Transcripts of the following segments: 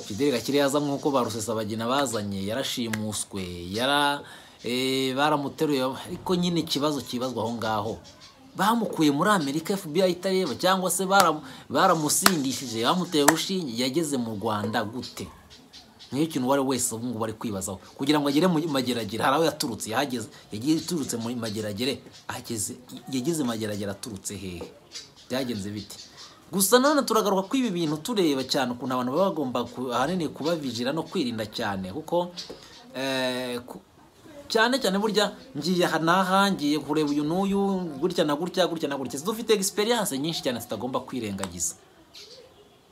fidele gakire yaza nk'uko ba rusesabagina bazanye yarashimuswe yara eh, baramuteruye ariko nyine ikibazo kibazwa aho ngaho bamukuye muri amerika fbi itareba cyangwa se bara- baramusindishije bamuteye urushinge yageze mu rwanda gute niyo kintu uwo ari we wese ubu ngubu ari kwibazaho kugira ngo agere mu mageragere hari aho yaturutse yahageze yagiye iturutse mu mageragere ahageze yageze mu mageragere aturutse hehe byagenze bite gusa nanone turagaruka ko ibi bintu tureba cyane ukuntu abantu baba bagomba ku- ahanini kubavijira no kwirinda cyane kuko eh, ku- cyane cyane burya ngiye aha n'aha ngiye kureba uyu n'uyu gutya na gutya gutya na gutya dufite egisperiyanse nyinshi cyane zitagomba kwirengagiza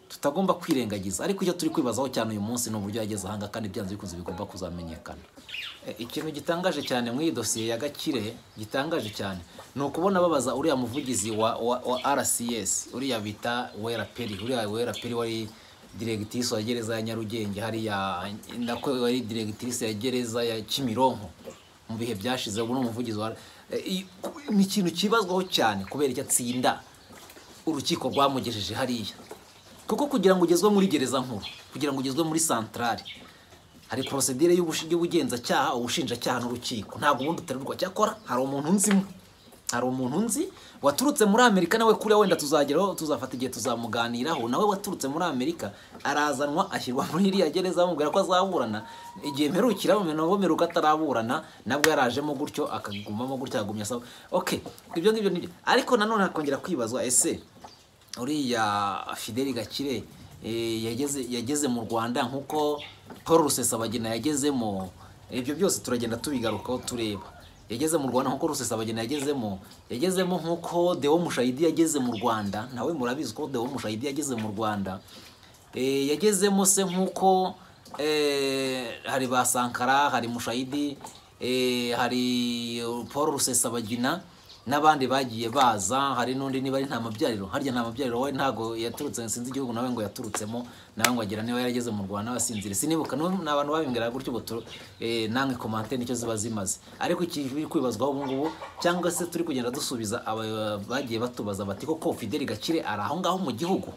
tutagomba kwirengagiza ariko icyo turi kwibazaho cyane uyu munsi ni uburyo yageze ahanga kandi byanze bikunze bigomba kuzamenyekana E, ikintu gitangaje cyane muri iyi dosiye ya gakire gitangaje cyane ni ukubona babaza uriya muvugizi wa, wa, wa rcs uriya bita wera peri uriya wera peri wari diregitisi wa gereza ya nyarugenge hariya nako wari diregitisi ya gereza ya kimironko mu bihe byashize ubu ni umuvugizi wa E, i- ni ikintu kibazwaho cyane kubera icyo atsinda urukiko rwamugejeje hariya kuko kugira ngo ugezwe muri gereza nkuru kugira ngo ugezwe muri santarari hari porosedire y'ubushi- y'ubugenzacyaha ubushinjacyaha n'urukiko ntabwo ubundi utarurwa cyakora hari umuntu nzimo hari umuntu nzi waturutse muri amerika nawe kuriya wenda tuzageraho tuzafata igihe tuzamuganiraho nawe waturutse muri amerika arazanwa ashyirwa muri iriya gereza bamubwira ko azaburana igihe mperukira bomeruka ataraburana nabwo yarajemo gutyo akagumamo gutya akagumya asaba okay ibyo ngibyo nibyo ariko nanone hakongera kwibazwa ese uriya fideli gakire eh, yageze yageze mu rwanda nk'uko paul rusesabagina yagezemo ibyo byose turagenda tubigarukaho tureba yageze mu rwanda nk'uko rusesabagina yagezemo yagezemo nk'uko dewo mushayidi yageze mu rwanda nawe murabizi ko dewo mushayidi yageze mu rwanda Eh, yagezemo se nk'uko eh, hari ba sankara hari mushayidi eh, hari paul rusesabagina n'abandi bagiye baza hari n'undi niba ari nta mabyariro harya nta mabyariro we ntabwo yaturutse sinzi igihugu nawe ngo yaturutsemo nawe ngo agira niba yarageze mu rwanda basinzire sinibuka n'ubu ni abantu babimbwira gutyo ngo tu- eh, namwe komante nicyo ziba zimaze ariko ikiri kwibazwaho ubu ngubu cyangaba se turi kugenda dusubiza aba bagiye batubaza bati koko fideli gakire ari aho ngaho mu gihugu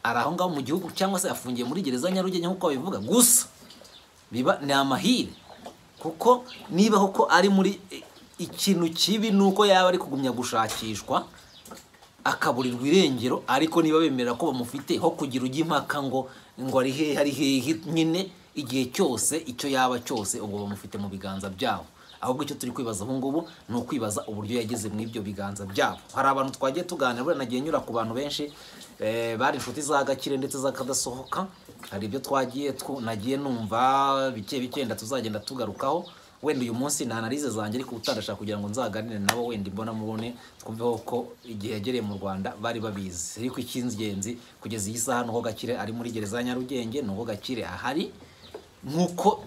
ari aho ngaho mu gihugu cyangwa se afungiye muri gereza nyarugenge nk'uko babivuga gusa biba ni amahire kuko niba koko ari muri i- ikintu kibi ni uko yaba ari kugumya gushakishwa akaburirwa irengero ariko niba bemera ko bamufite ho kugira ujya impaka ngo ngo ari hehe ari hehe nyine igihe cyose icyo yaba cyose ubwo bamufite mu biganza byabo ahubwo icyo turi kwibaza ubu ngubu ni ukwibaza uburyo yageze muri ibyo biganza byabo hari abantu twagiye tuganira buriya nagiye nyura ku bantu benshi eh, bari inshuti za gakire ndetse z'akadasohoka hari ibyo twagiye twu- nagiye numva bike bike wenda tuzagenda tugarukaho wenda uyu munsi ni analize zanjye ariko utandashaka kugira ngo nzaganire nabo wenda imbona mubone twumveho ko igihe yagereye mu rwanda bari babizi ariko icy'ingenzi kugeza iyi saha ni uko gakire ari muri gereza ya nyarugenge ni uko gakire ahari nk'uko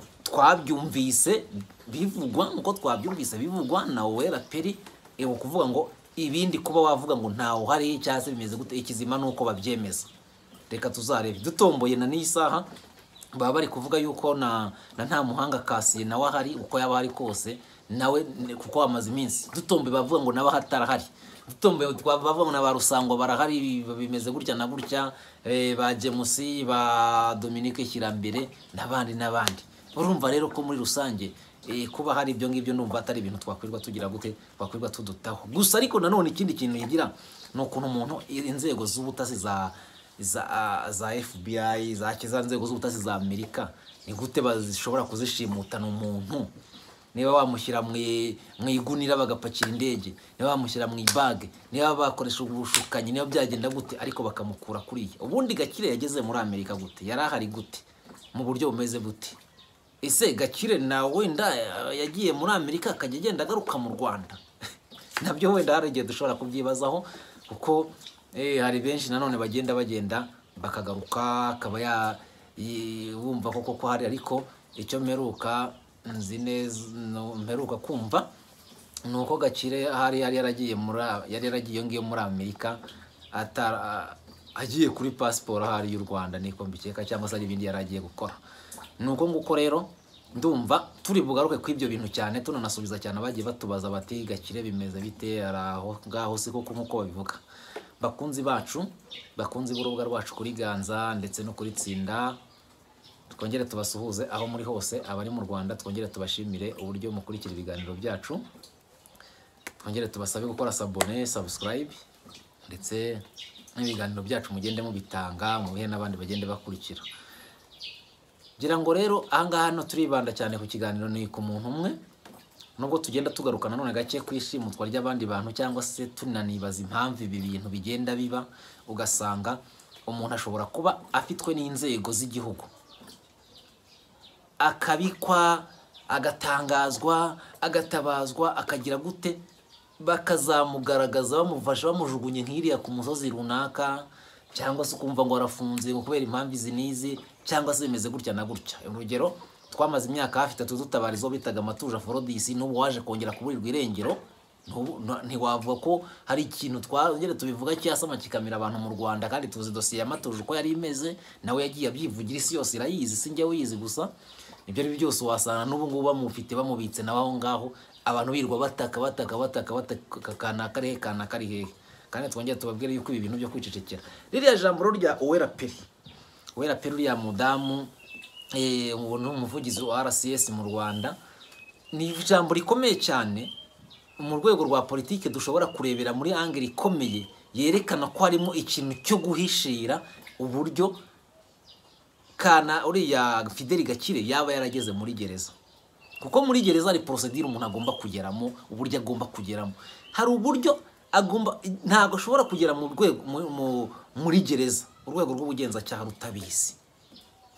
twabyumvise bivugwa nk'uko twabyumvise bivugwa na wera peri ni ukuvuga ngo ibindi kuba wavuga ngo ntawe uhari cyangwa se bimeze gute ikizima ni uko babyemeza reka tuzarebe dutomboye na n'iyi saha baba bari kuvuga yuko na na nta muhanga kasiye nawe ahari uko yaba ahari kose nawe ni- kuko wamaze iminsi dutombe bavuga ngo nawe atarahari dutombe twa- bavuga ngo na ba rusango barahari bimeze gutya na gutya eh, ba jemusi ba dominike kirambere n'abandi n'abandi urumva rero ko muri rusange eh, kuba hari ibyo ngibyo numva atari ibintu twakwirirwa tugira gute twakwirirwa tudutaho gusa ariko nanone ikindi kintu yigira ni ukuntu umuntu inzego z'ubutasi za za, za FBI za za nzego z'ubutasi za Amerika ni gute bazishobora kuzishimutana umuntu niba wamushyira mu i- mu igunira bagapakira indege niba bamushyira mu ibage niba bakoresha ubushukanyi niba byagenda gute ariko bakamukura kuriya ubundi gakire yageze muri Amerika gute yari ahari gute mu buryo bumeze bute ese gakire na wenda eh, yagiye muri amerika akajya agenda agaruka mu rwanda nabyo wenda hari igihe dushobora kubyibazaho kuko eh, hari benshi nanone bagenda bagenda bakagaruka akaba ya i- wumva ko koko hari ariko icyo mperuka nzi neza no- mperuka kumva ni uko gakire hari yari yaragiye muri a- yari yaragiye iyo ngiyo muri amerika atara agiye kuri pasiporo ahari y'u rwanda niko mbikeka cyangwa se hari ibindi yari agiye gukora ni uko nguko rero ndumva turi bugaruke ku ibyo bintu cyane tunanasubiza cyane abagiye batubaza bati gakire bimeze bite ari aho ngaho si koko nk'uko babivuga bakunzi bacu bakunzi b'urubuga rwacu kuri ganza ndetse no kuri tsinda twongere tubasuhuze aho muri hose abari mu rwanda twongere tubashimire uburyo mukurikira ibiganiro byacu twongere tubasabe gukora sabone sabusikarayibe ndetse n'ibiganiro byacu mugende mubitanga mubihe n'abandi bagende bakurikira ngira ngo rero ahangaha hano turibanda cyane ku kiganiro ni ku muntu umwe nubwo tugenda tugaruka nanone gake ku ishimutwa ry'abandi bantu cyangwa se tunanibaza impamvu ibi bintu bigenda biba ugasanga umuntu ashobora kuba afitwe n'inzego z'igihugu akabikwa agatangazwa agatabazwa akagira gute bakazamugaragaza bamufasha bamujugunye nk'iriya ku musozi runaka cyangwa se ukumva ngo arafunze ngo kubera impamvu izi n'izi cyangwa se bimeze gutya na gutya urugero twamaze imyaka hafi itatu dutabariza uwo bitaga amatuje forodisi n'ubu waje kongera kuburirwa irengero ntubu- nta- ntiwavuga ko hari ikintu twongere tubivuga cyasama kikamira abantu mu rwanda kandi tuzi dosiye ya matuje uko yari imeze nawe yagiye abyivugira isi yose irayizi si njyewe uyizi gusa ibyo ari byo byose wasanga n'ubu ngubu bamufite bamubitse nawe aho ngaho abantu birirwa bataka bataka bataka bataka kanaka ari hehe kanaka ari hehe kandi twongere tubabwire yuko ibi bintu byo kwicecekera ririya jambo rero rya uwera peri wera pe uriya mudamu eh, ubu ni umuvugizi wa rcs mu rwanda ni ijambo rikomeye cyane mu rwego rwa politiki dushobora kurebera muri angere ikomeye yerekana ko harimo ikintu cyo guhishira uburyo kana uriya fideli gakire yaba yarageze muri gereza kuko muri gereza hari porosedire umuntu agomba kugeramo uburyo agomba kugeramo hari uburyo agomba ntabwo ashobora kugera mu rwego mu- mu- muri gereza urwego rw'ubugenzacyaha rutabizi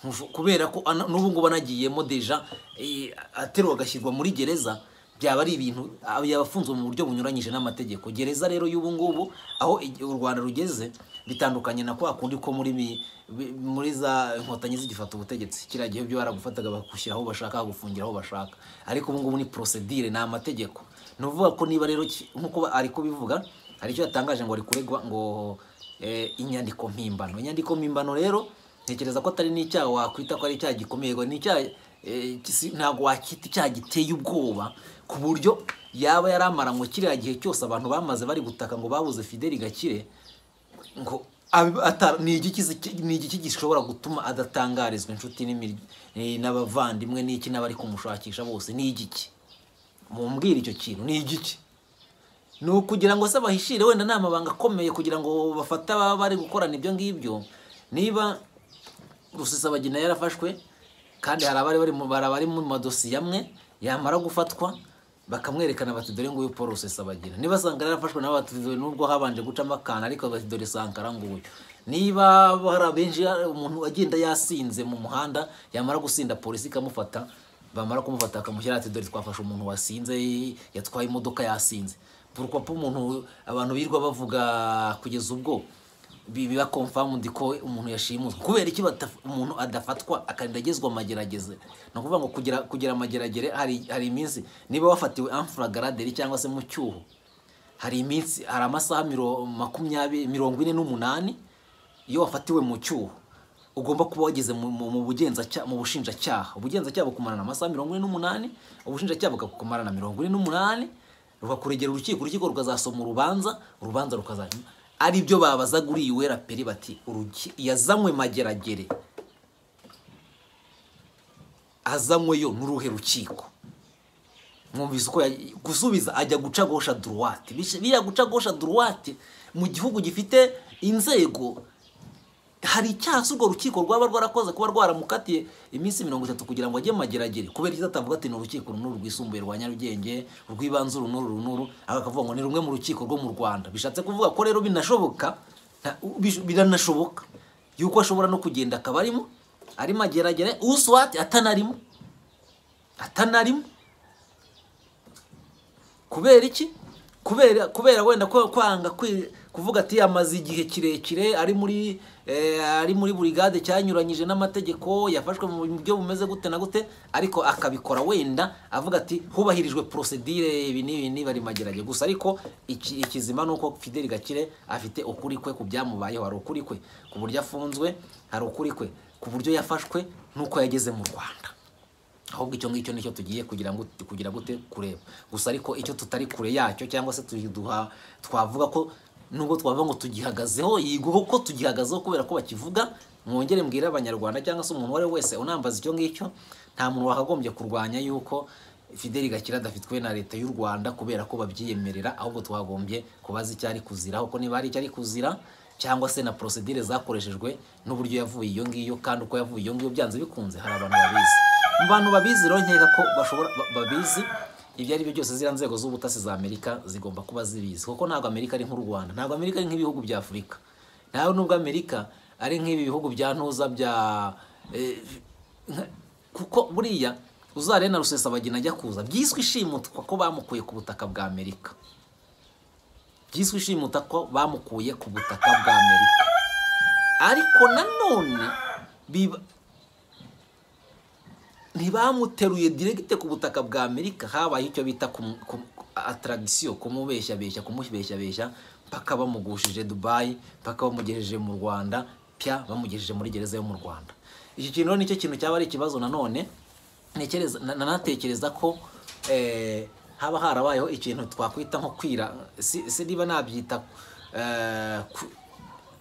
Ntusho- kubera ko ana- n'ubu ngubu anagiyemo deja eh, ateruwe agashyirwa muri gereza byaba ari ibintu ah, yabafunzwe mu buryo bunyuranyije n'amategeko gereza rero y'ubu ngubu aho igi- u rwanda rugeze bitandukanye na kwa kundi ko muri mi- bi- muri za inkotanyi zigifata ubutegetsi kiriya gihe byo baragufataga bagushyira aho bashaka bagufungira aho bashaka ariko ubu ngubu ni procedure ni amategeko ni ukuvuga ko niba rero ki- nk'uko ba- ari kubivuga hari icyo yatangaje ngo ari kuregwa ngo eh, inyandiko mpimbano inyandiko mpimbano rero ntekereza ko atari n'icyaha wakwita ko ari icyaha gikomeye ngo ni icyaha eh, si- ntabwo wakita icyaha giteye ubwoba ku buryo yaba yari amaranywe kiriya gihe cyose abantu bamaze bari gutaka ngo babuze fideli gakire ngo ab- ata- ni igiki zi- ni igiki gishobora gutuma adatangarizwa inshuti n'imirya- eh, n'abavandimwe n'iki n'abari kumushakisha bose ni igiki mumbwire icyo kintu ni igiki ni ukugira ngo se bahishire wenda ni amabanga akomeye kugira ngo bafate ababa bari gukorana ibyo ngibyo niba rusesabagina yarafashwe kandi hari abari bari mu bara bari mu madosiye amwe yamara gufatwa bakamwerekana bati dore nguyu paul rusesabagina niba sankara yarafashwe nabo bati dore nubwo habanje gucamo akantu ariko bati dore sankara nguyu niba hari abenshi umuntu agenda yasinze mu muhanda yamara gusinda polisi ikamufata bamara kumufata bakamushyira ati dore twafashe umuntu wasinze yatwaye imodoka yasinze burwa po umuntu abantu birirwa bavuga kugeza ubwo bi- biba konfamundi ko umuntu yashimuswe kubera iki bataf- umuntu adafatwa akarinda agezwa amagerageze ni ukuvuga ngo kugira kugira amageragere hari hari iminsi niba wafatiwe amfuragaraderi cyangwa se mu cyuho hari iminsi hari amasaha miro- makumyabiri mirongo ine n'umunani iyo wafatiwe mu cyuho ugomba kuba wageze mu, mu, mu, bugenzacya- mu bushinjacyaha ubugenzacyaha bukumarana amasaha mirongo ine n'umunani ubushinjacyaha bukakumarana mirongo ine n'umunani rukakuregera urukiko urukiko rukazasoma urubanza urubanza rukazajya ari byo babazaga uriya wera peri bati "Uruki- yazanywe mageragere azanyweyo n'uruhe rukiko mwumvise uko ya- gusubiza ajya guca gosha duruwate Bishe- biriya guca gosha duruwate mu gihugu gifite inzego hari icyaha se urwo rukiko rwaba rwarakoze kuba rwaramukatiye iminsi mirongo itatu kugira ngo ajye mu mageragere kubera icyo atavuga ati ni urukiko uru n'uru rwisumbuye rwa nyarugenge urw'ibanze uru n'uru uru n'uru ariko akavuga ngo ni rumwe mu rukiko rwo mu rwanda bishatse kuvuga ko rero binashoboka nta- bish- biranashoboka yuko ashobora no kugenda akaba arimo ari mageragere uswati atanarimo atanarimo kubera iki kubera kubera wenda ko kwanga kwi- kuvuga ati amaze igihe kirekire ari muri eh, ari muri burigade cyanyuranyije n'amategeko yafashwe mu buryo bumeze gute na gute ariko akabikora wenda avuga ati hubahirijwe procedure ibi n'ibi niba ari magerage gusa ariko iki- ikizima ni uko Fidel Gakire afite ukuri kwe ku byamubayeho hari ukuri kwe ku buryo afunzwe hari ukuri kwe ku buryo yafashwe n'uko yageze mu Rwanda ahubwo icyo ngicyo nicyo tugiye kugira ngo kugira gute kureba gusa ariko icyo tutari kure yacyo cyangwa se tuduha twavuga ko nubwo twavuga ngo tugihagazeho yiguho ko tugihagazeho kubera ko bakivuga mwongere mbwire abanyarwanda cyangwa se umuntu uwo ari we wese unambaza icyo ngicyo nta muntu wakagombye kurwanya yuko fideli gakira adafitwe na leta y'u rwanda kubera ko babyiyemerera ahubwo twagombye kubaza icyo ari kuzira kuko niba hari icyo ari kuzira cyangwa se na porosedire zakoreshejwe n'uburyo yavuye iyo ngiyo kandi uko yavuye iyo ngiyo byanze bikunze hari abantu babizi mu bantu babizi rero nkeka ko bashobora ba- babizi ibyo ari byo byose ziriya nzego z'ubutasi za amerika zigomba kuba zibizi kuko ntabwo amerika ari nk'u rwanda ntabwo amerika ari nk'ibihugu bya afurika nawe nubwo amerika ari nk'ibi bihugu bya ntuza bya eh, nka- kuko buriya uzare na rusesabagina ajya kuza byiswe ishimutwa ko bamukuye ku butaka bwa amerika byiswe ishimuta ko bamukuye ku butaka bwa amerika ariko nanone biba ntibamuteruye diregite ku butaka bwa amerika habaye icyo bita kumu- kumu- ataragisiyo kumubeshyabeshya kumushyabeshyabeshya mpaka bamugushije dubayi mpaka bamugejeje mu rwanda pya bamugejeje muri gereza yo mu rwanda iki kintu rero nicyo kintu cyaba ari ikibazo nanone ntekereza na- nanatekereza ko eh, haba harabayeho ikintu twakwita nko kwira si si niba nabyita eh, ku-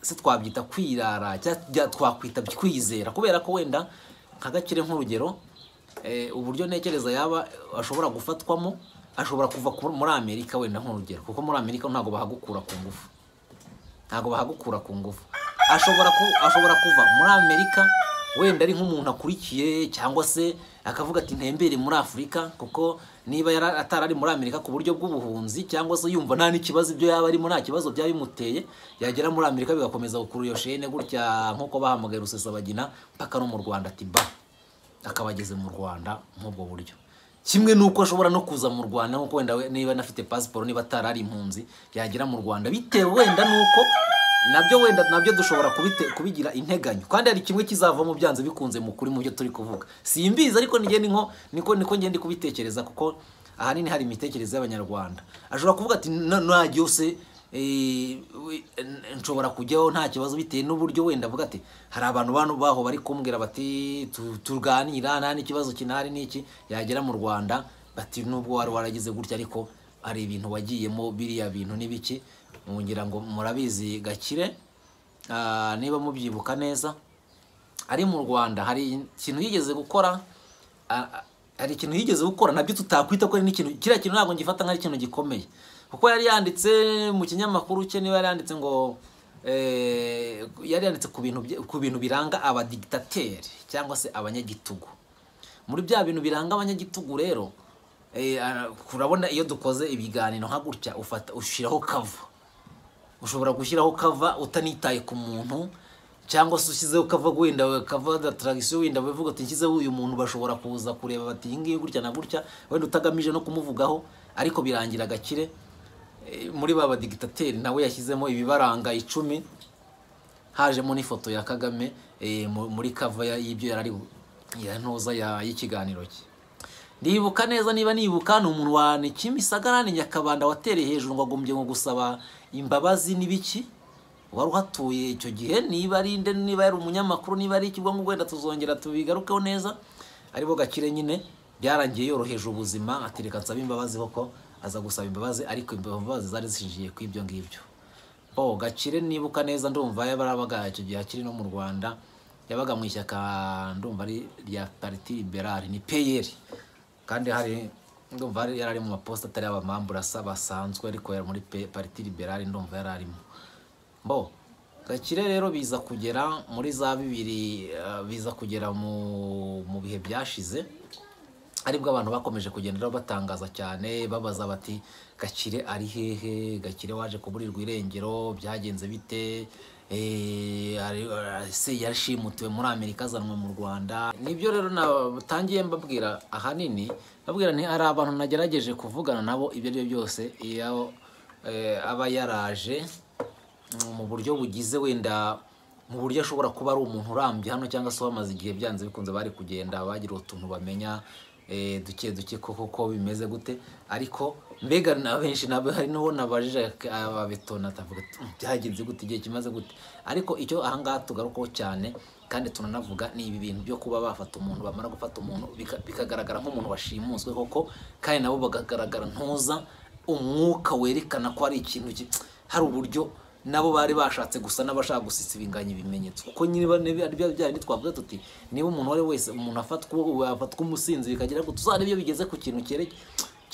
se twabyita kwirara cyangwa bya- twakwita kwizera kubera ko wenda nka gakire nk'urugero eh, uburyo ntekereza yaba ashobora gufatwamo ashobora kuva ku- muri amerika wenda nk'urugero kuko muri amerika ntabwo bahagukura ku ngufu ntabwo bahagukura ku ngufu ashobora ku, ashobora kuva muri amerika wenda ari nk'umuntu akurikiye cyangwa se akavuga ati ntembere muri afurika kuko niba yari atari ari muri amerika ku buryo bw'ubuhunzi cyangwa se yumva nta n'ikibazo ibyo yaba arimo nta kibazo byaba bimuteye yagera muri amerika bigakomeza gukurura iyo shene gutya nk'uko bahamagaye rusesabagina mpaka no mu rwanda ati ba akaba ageze mu rwanda nk'ubwo buryo kimwe n'uko ashobora no kuza mu rwanda nk'uko wenda we- niba anafite pasiporo niba atari ari impunzi yagera mu rwanda bitewe wenda n'uko nabyo wenda nabyo dushobora kubite, kubigira integanyo kandi hari kimwe kizavamo byanze bikunze mu kuri mu byo turi kuvuga simbizi ariko nige ni nko niko niko ngende kubitekereza kuko ahanini hari imitekerereze y'abanyarwanda ashobora kuvuga ati "Na- najya se Eh, we- n- nshobora kujyaho nta kibazo bitewe n'uburyo wenda avuga ati hari abantu bano baho bari kumbwira bati "Tu- turganira nta n'ikibazo kinahari n'iki yagera mu rwanda bati nubwo wari waragize gutya ariko hari ibintu wagiyemo biriya bintu n'ibiki ngira ngo murabizi gakire Ah, niba mubyibuka neza ari mu rwanda hari ikintu yigeze gukora a- a- hari ikintu yigeze gukora nabyo tutakwita ko ari n'ikintu kiriya kintu ntabwo ngifata nk'ari ikintu gikomeye kuko yari yanditse mu kinyamakuru cye niba yari yanditse ngo eh, yari yanditse ku bintu bye- ku bintu biranga abadigitateri cyangwa se abanyagitugu muri bya bintu biranga abanyagitugu rero eh, ah, urabona iyo dukoze ibiganiro nka gutya ufata ushyiraho kava ushobora gushyiraho kava utanitaye ku muntu cyangwa se ushyizeho kava wenda we- kava da tradisiyo wenda bavuga ati nshyizeho uyu muntu bashobora kuza kureba bati iyi ngiyi gutya na gutya wenda utagamije no kumuvugaho ariko birangira gakire eh, muri ba badigitateri nawe yashyizemo ibibaranga icumi hajemo n'ifoto ya kagame eh, mu- muri kava ya- y'ibyo yari ari bu- ya ntoza ya- y'ikiganiro cye ndibuka neza niba nibuka ni umuntu wa Nikimisagara ni Nyakabanda watereye hejuru ngo agombye ngo gusaba imbabazi n'ibiki wari uhatuye icyo gihe niba ari nde niba yari umunyamakuru niba ari ikigo ngo wenda tuzongera tubigarukeho neza aribo gakire nyine byarangiye yoroheje ubuzima ati reka nsaba imbabazi koko aza gusaba imbabazi ariko imbabazi zari zishingiye ku ibyo ngibyo bo gakire nibuka neza ndumva yabarabaga icyo gihe akiri no mu rwanda yabaga mu ishyaka ndumva ari rya pariti liberale ni peyeri kandi hari ndumva hari- yari ari mu maposita atari abamamburasa basanzwe ariko yari muri pe- pariti liberale ndumva yari arimo bo gakire rero biza kugera muri za bibiri eh, biza kugera mu mu bihe byashize aribwo abantu bakomeje kugenda batangaza cyane babaza bati gakire ari hehe gakire waje kuburirwa irengero byagenze bite Eh, ari- ari- se yashimutiwe muri amerika azanwa mu rwanda nibyo rero natangiye mbabwira ahanini mbabwira nti hari abantu nagerageje kuvugana nabo ibyo ari byo byose iyo eh, aba yaraje mm, mu buryo bugize wenda mu buryo ashobora kuba ari umuntu urambye hano cyangwa se bamaze igihe byanze bikunze bari kugenda bagira utuntu bamenya eh, duke duke koko ko bimeze gute ariko mbega na benshi nabo hari n'uwo nabajije ababetona atavuga ati, "Mm, byagenze gute igihe kimaze gute ariko icyo ahangaha tugarukaho cyane kandi tunanavuga ni ibi bintu byo kuba bafata umuntu bamara gufata umuntu bika- bikagaragara nk'umuntu washimuswe koko kandi nabo bagagaragara ntuza umwuka werekana ko ari ikintu ki- hari uburyo nabo bari bashatse gusa n'abashaka gusisibinganya ibimenyetso kuko nyine ari bya byayo twavuga tuti niba umuntu uwo ari we wese umuntu afatwa umusinzi bikagira ngo tuzarebe iyo bigeze ku kintu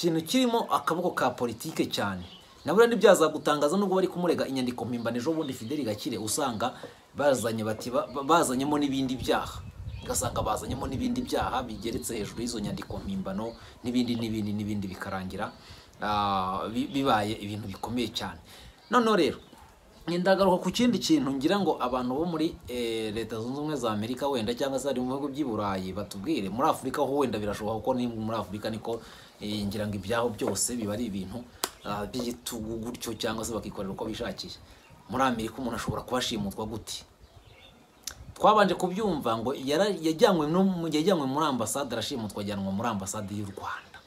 kintu kirimo akaboko ka politike cyane nabura ntibyazagutangaza nubwo bari kumurega inyandiko mpimbano ejo bundi fideli gakire usanga bazanye bati bazanyemo n'ibindi byaha ugasanga bazanyemo n'ibindi byaha bigeretse hejuru y'izo nyandiko mpimbano n'ibindi n'ibindi n'ibindi bikarangira bibaye ibintu bikomeye cyane noneho rero ndagaruka ku kindi kintu ngira ngo abantu bo muri leta zunze ubumwe za amerika wenda cyangwa se ari mu bihugu by'i burayi batubwire muri afurika ho wenda birashoboka kuko ni muri afurika niko ngira ngo ibyaho byose biba ari ibintu by'igitugu gutyo cyangwa se bakikorera uko bishakiye muri amerika umuntu ashobora kubashimutwa guti twabanje kubyumva ngo yajyanywe muri ambasade arashimutwa ajyanwa muri ambasade y'u rwanda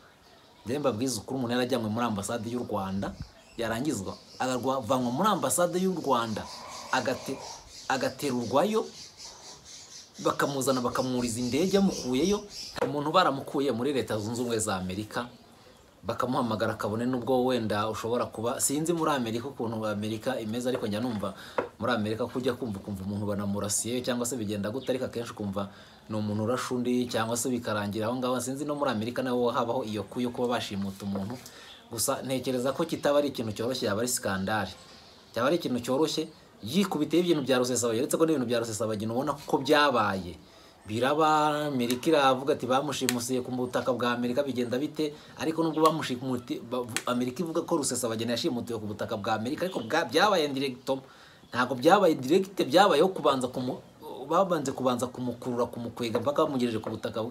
ndemba bwiza ukuri umuntu yarajyanywe muri ambasade y'u rwanda yarangizwa agavanwa muri ambasade y'u rwanda agaterurwayo bakamuzana bakamwuriza indege yamukuyeyo umuntu baramukuye muri leta zunze ubumwe za amerika bakamuhamagara kabone n'ubwo wenda ushobora kuba sinzi muri amerika ukuntu amerika imeze ariko njya numva muri amerika ko ujya kumva ukumva umuntu banamurasiye cyangwa se bigenda gute ariko akenshi ukumva ni umuntu urasha undi cyangwa se bikarangira aho ngaho sinzi no muri amerika naho habaho iyo ku yo kuba bashimuta umuntu gusa ntekereza ko kitaba ari ikintu cyoroshye yaba ari sikandari cyaba ari ikintu cyoroshye yikubiteho ibintu bya rusesabagina uretse ko n'ibintu bya rusesabagina ubona ko byabaye biraba amerika iravuga ati bamushimusiye ku butaka bwa amerika bigenda bite ariko nubwo bamushimuti amerika ivuga ko rusesabageni yashimutiwe ku butaka bwa amerika ariko byabaye indiregito ntabwo byabaye indiregite byabayeho kubanza babanje kubanza kumukurura kumukwega mpaka bamugejeje ku butaka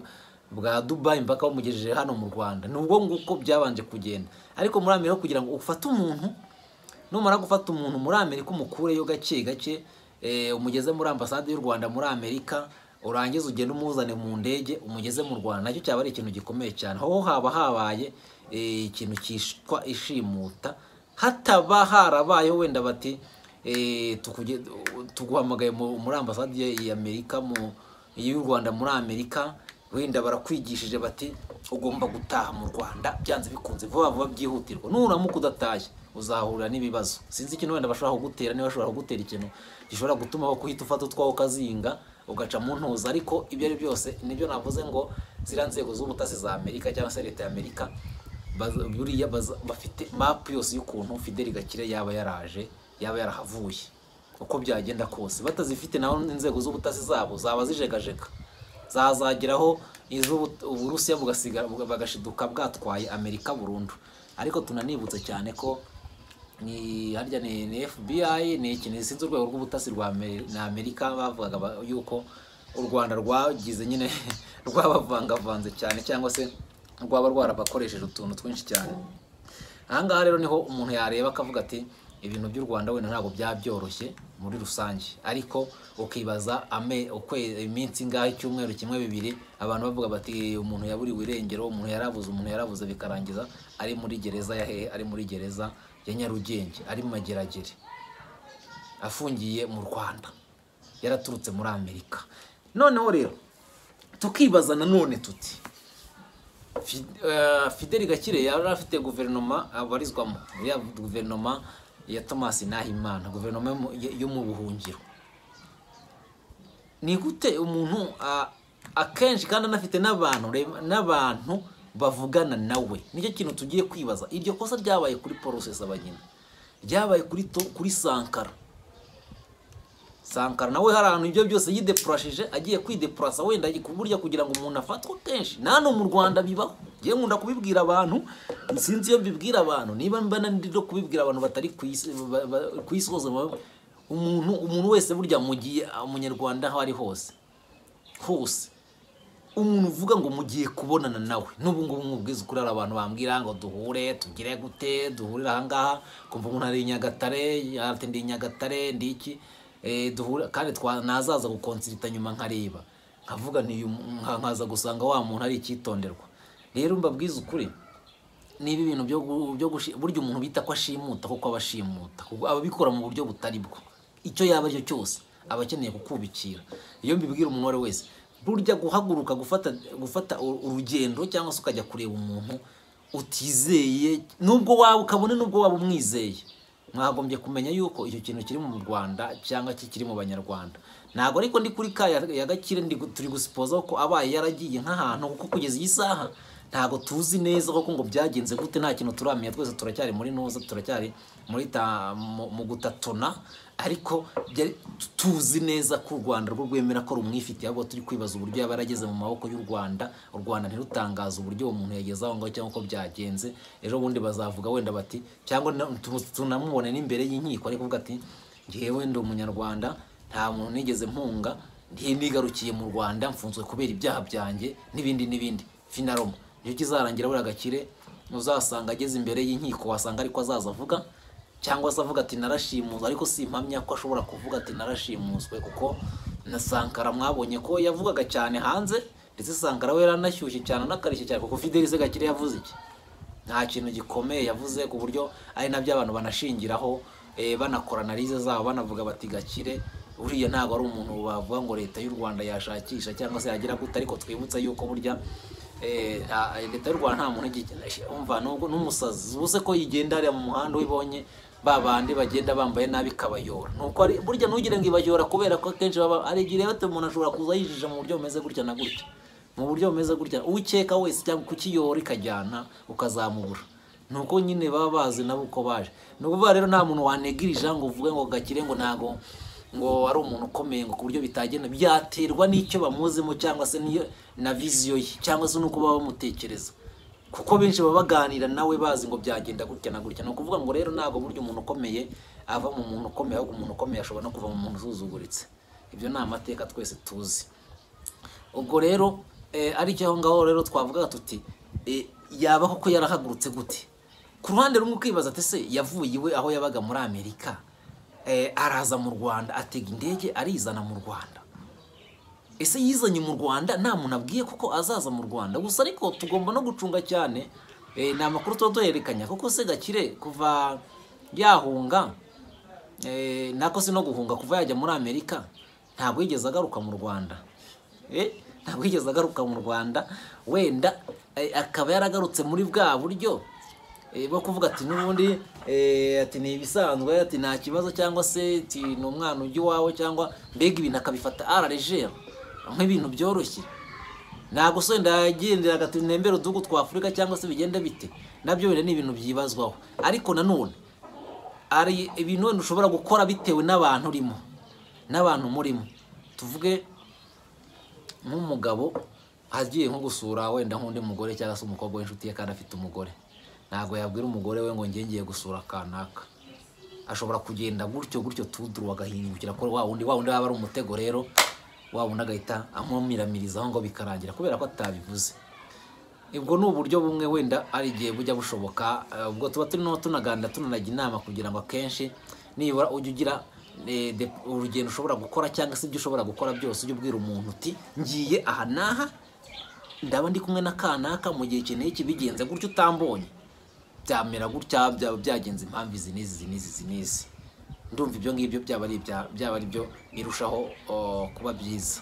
bwa dubayi mpaka bamugejeje hano mu rwanda ni ubwo nguko byabanje kugenda ariko muri amerika kugira ngo ufate umuntu numara gufata umuntu muri amerika umukureyo gake gake umugeze muri ambasade y'u rwanda muri amerika urangiza ugenda umuzane mu ndege umugeze mu rwanda nacyo cyaba ari ikintu gikomeye cyane aho haba habaye ikintu cyitwa ishimuta hataba harabaye wenda bati tuguhamagaye muri ambasade y'amerika y'u rwanda muri amerika wenda barakwigishije bati ugomba gutaha mu rwanda byanze bikunze vuba vuba byihutirwa nuramuka udatashye uzahurira n'ibibazo sinzi ikintu wenda bashobora kugutera niba bashobora kugutera ikintu gishobora gutuma bakuhita ufata utwaho ukazinga ugaca mu ntuza ariko ibyo ari byose nibyo navuze ngo ziriya nzego z'ubutasi za amerika cyangwa se leta ya amerika buriya bafite mapu yose y'ukuntu fideli gakire yaba yaraje yaba yarahavuye uko byagenda kose batazifite naho inzego z'ubutasi zabo zaba zijegajega zazageraho uburusiya bagashiduka bwatwaye amerika burundu ariko tunanibutse cyane ko ni harya ni FBI ni ikintu sinzi urwego rw'ubutasi rwa Amerika bavugaga yuko u Rwanda rwagize nyine rwabavangavanze cyane cyangwa se rwaba rwarabakoresheje utuntu twinshi cyane ahangaha rero niho umuntu yareba akavuga ati ibintu by'u Rwanda wenda ntabwo byabyoroshye muri rusange ariko ukibaza iminsi ingahe icyumweru kimwe bibiri abantu bavuga bati umuntu yaburiwe irengero umuntu yarabuze umuntu yarabuze bikarangiza ari muri gereza ya hehe ari muri gereza ya nyarugenge ari mu mageragere afungiye mu rwanda yaraturutse muri amerika noneho rero tukibaza nanone tuti fideli gakire yari afite guverinoma abarizwamo ya guverinoma ya thomas nahimana guverinoma yo mu buhungiro ni gute umuntu akenshi kandi anafite n'abantu n'abantu bavugana nawe nicyo kintu tugiye kwibaza iryo kosa ryabaye kuri porosesi abageni ryabaye kuri kuri sankara sankara nawe hari ahantu ibyo byose yidepurashije agiye kwidepurasa wenda burya kugira ngo umuntu afatwe kenshi nano mu rwanda bibaho ngewe nkunda kubibwira abantu sinzi iyo mbibwira abantu niba no kubibwira abantu batari ku isi hose umuntu umuntu wese burya mugiye umunyarwanda aho ari hose hose umuntu uvuga ngo mugiye kubonana nawe n'ubu ngubu nkubwiza ukuri hari abantu bambwira ngo duhure tugire gute duhurire ahangaha kumva umuntu ari nyagatare ndi nyagatare ndi iki duhura kandi nazaza gukonsirita nyuma nkareba nkavuga nkaza gusanga wa muntu ari icyitonderwa rero mbabwiza ukuri niba ibintu byo burya umuntu bita ko ashimuta kuko aba ashimuta aba abikora mu buryo butari bwo icyo yaba aricyo cyose aba akeneye kukubikira iyo mbibwira umuntu uwo ari wese burya guhaguruka gufata gufata urugendo cyangwa se ukajya kureba umuntu utizeye nubwo waba ukabone nubwo waba umwizeye mwagombye kumenya yuko icyo kintu kiri mu rwanda cyangwa kikiri mu banyarwanda ntabwo ariko ndi kuri ka ya gakire turi gusipoza ko abaye yaragiye nk'ahantu kuko kugeza iyi saha ntabwo tuzi neza koko ngo byagenze gute nta kintu turamenya twese turacyari muri noza turacyari muri ta- mu- mu gutatona ariko byari- tuzi neza ko u rwanda rwo rwemera ko rumwifitiye ahubwo turi kwibaza uburyo yaba yarageze mu maboko y'u rwanda u rwanda ntirutangaze uburyo uwo muntu yageze aho ngaho cyangwa uko byagenze ejo bundi bazavuga wenda bati cyangwa na- tu- tunamubone n'imbere y'inkiko ariko kuvuga ati ngewe ndi umunyarwanda nta muntu nigeze mpunga ntinigarukiye mu rwanda mfunzwe kubera ibyaha byanjye n'ibindi n'ibindi finaroma iyo kizarangira buriya gakire uzasanga ageze imbere y'inkiko wasanga ariko azaza avuga cyangwa se avuga ati narashimuswe ariko si impamya ko ashobora kuvuga ati narashimuswe kuko na sankara mwabonye ko yavugaga cyane hanze ndetse sankara we yaranashyushye cyane anakarishye cyane kuko fidelise gakire yavuze iki nta kintu gikomeye yavuze ku buryo ari nabyo abantu banashingiraho eh, banakora analize zabo banavuga bati gakire uriya ntabwo ari umuntu bavuga ngo leta y'u rwanda yashakisha cyangwa se yagira gute ariko twibutse yuko burya eh, nta- leta y'u rwanda nta muntu igikina umva nubwo n'umusazi ubuze ko yigenda hariya mu muhanda ubonye ba bandi bagenda bambaye nabi kabayora nuko ari burya ntugire ngo ibayora kubera ko akenshi baba ari igihe rero umuntu ashobora kuza yijije mu buryo bumeze gutya na gutya mu buryo bumeze gutya uwikeka wese cyangwa kukiyora ikajyana ukazamubura nuko nyine baba bazi nabo uko baje ni ukuvuga rero nta muntu wanegirija ngo uvuge ngo gakire ngo ntago ngo ari umuntu ukomeye ngo ku buryo bitagenda byaterwa n'icyo bamuzemo cyangwa se n'iyo na viziyo ye cyangwa se n'uko baba bamutekereza kuko benshi baba baganira nawe bazi ngo byagenda gutya na gutya ni ukuvuga ngo rero ntabwo burya umuntu ukomeye ava mu muntu ukomeye ahubwo umuntu ukomeye ashobora no kuva mu muntu usuzuguritse ibyo ni amateka twese tuzi ubwo rero eh, aricyo aho ngaho rero twavugaga tuti eh, yaba koko yarahagurutse gute ku ruhande rumwe ukibaza ati se yavuye iwe aho yabaga muri amerika eh, araza mu rwanda atega indege arizana mu rwanda ese yizanye mu rwanda nta muntu abwiye kuko azaza mu rwanda gusa ariko tugomba no gucunga cyane eh, ni amakuru tuba duhererekanya kuko se gakire kuva yahunga eh, nako si no guhunga kuva yajya muri amerika ntabwo yigeze agaruka mu rwanda Eh, ntabwo yigeze agaruka mu rwanda wenda eh, akaba yaragarutse muri bwa buryo eh, bwo kuvuga ati n'ubundi eh, ati ni ibisanzwe ati nta kibazo cyangwa se ati ni umwana ujya iwawe cyangwa mbega ibintu akabifata aralegere nk'ibintu byoroshye ntabwo se wenda yagendera ati ntembere uduhugu twa afurika cyangwa se bigenda bite nabyo wenda ni ibintu byibazwaho ariko nanone hari ibintu wenda ushobora gukora bitewe n'abantu urimo n'abantu murimo tuvuge nk'umugabo agiye nko gusura wenda nk'undi mugore cyangwa se umukobwa w'inshuti ye kandi afite umugore ntabwo yabwira umugore we ngo njye ngiye gusura kanaka ashobora kugenda gutyo gutyo tuduru agahindukira ko wa wundi wa wundi waba ari umutego rero wa wundi agahita amumiramiririza aho ngo bikarangira kubera ko atabivuze ubwo ni uburyo bumwe wenda ari igihe bujya bushoboka eh, ubwo tuba turimo tunaganda tunanaga inama kugira ngo akenshi nibura ujye ugira eh, de- urugendo ushobora gukora cyangwa se ibyo ushobora gukora byose ujye ubwira umuntu uti ngiye aha n'aha ndaba ndi kumwe na kanaka mu gihe iki n'iki bigenze gutyo utambonye byamera gutya byaba byagenze impamvu izi n'izi izi n'izi izi n'izi ndumva ibyo ngibyo byaba ari ibya- byaba ari byo birushaho oh, kuba byiza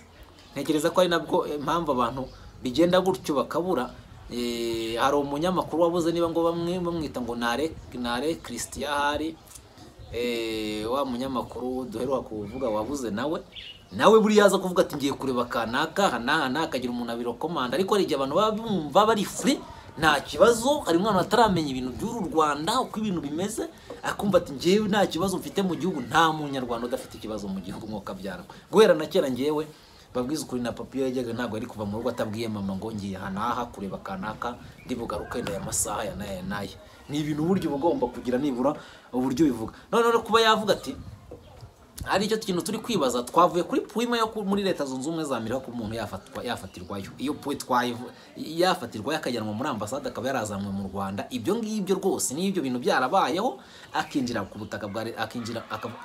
ntekereza ko ari nabwo eh, impamvu abantu bigenda gutyo bakabura eh, hari umunyamakuru wabuze niba ngo bamwe bamwita ngo nare nare christian ahari eh, wa munyamakuru duheruka kuvuga wabuze nawe nawe buriya yaza kuvuga ati ngiye kureba kanaka aha n'aha n'aha akagira umuntu abirokomanda ariko hari igihe abantu baba bumva bari free nta kibazo hari umwana ataramenya ibintu by'uru rwanda uko ibintu bimeze akumva ati ngewe nta kibazo mfite mu gihugu nta munyarwanda udafite ikibazo mu gihugu nk'uko abyara guhera na kera ngewe babwiza ukuri na papi yajyaga ntabwo yari kuva mu rugo atabwiye mama ngo ngiye aha n'aha kureba kanaka ndibugaruke ndaya amasaha ya n'aya n'aya ni ibintu uburyo uba ugomba kugira nibura uburyo ubivuga noneho rero kuba yavuga ati hari icyo kintu turi kwibaza twavuye kuri puwime yo ku- muri leta zunze ubumwe za amerika ko umuntu yafatwa yafatirwayo iyo puwe twayivu- yafatirwayo akajyanwa muri ambasade akaba yarazanywe mu rwanda ibyo ngibyo rwose n'ibyo bintu byarabayeho akinjira ku butaka bwa re- akinjira akava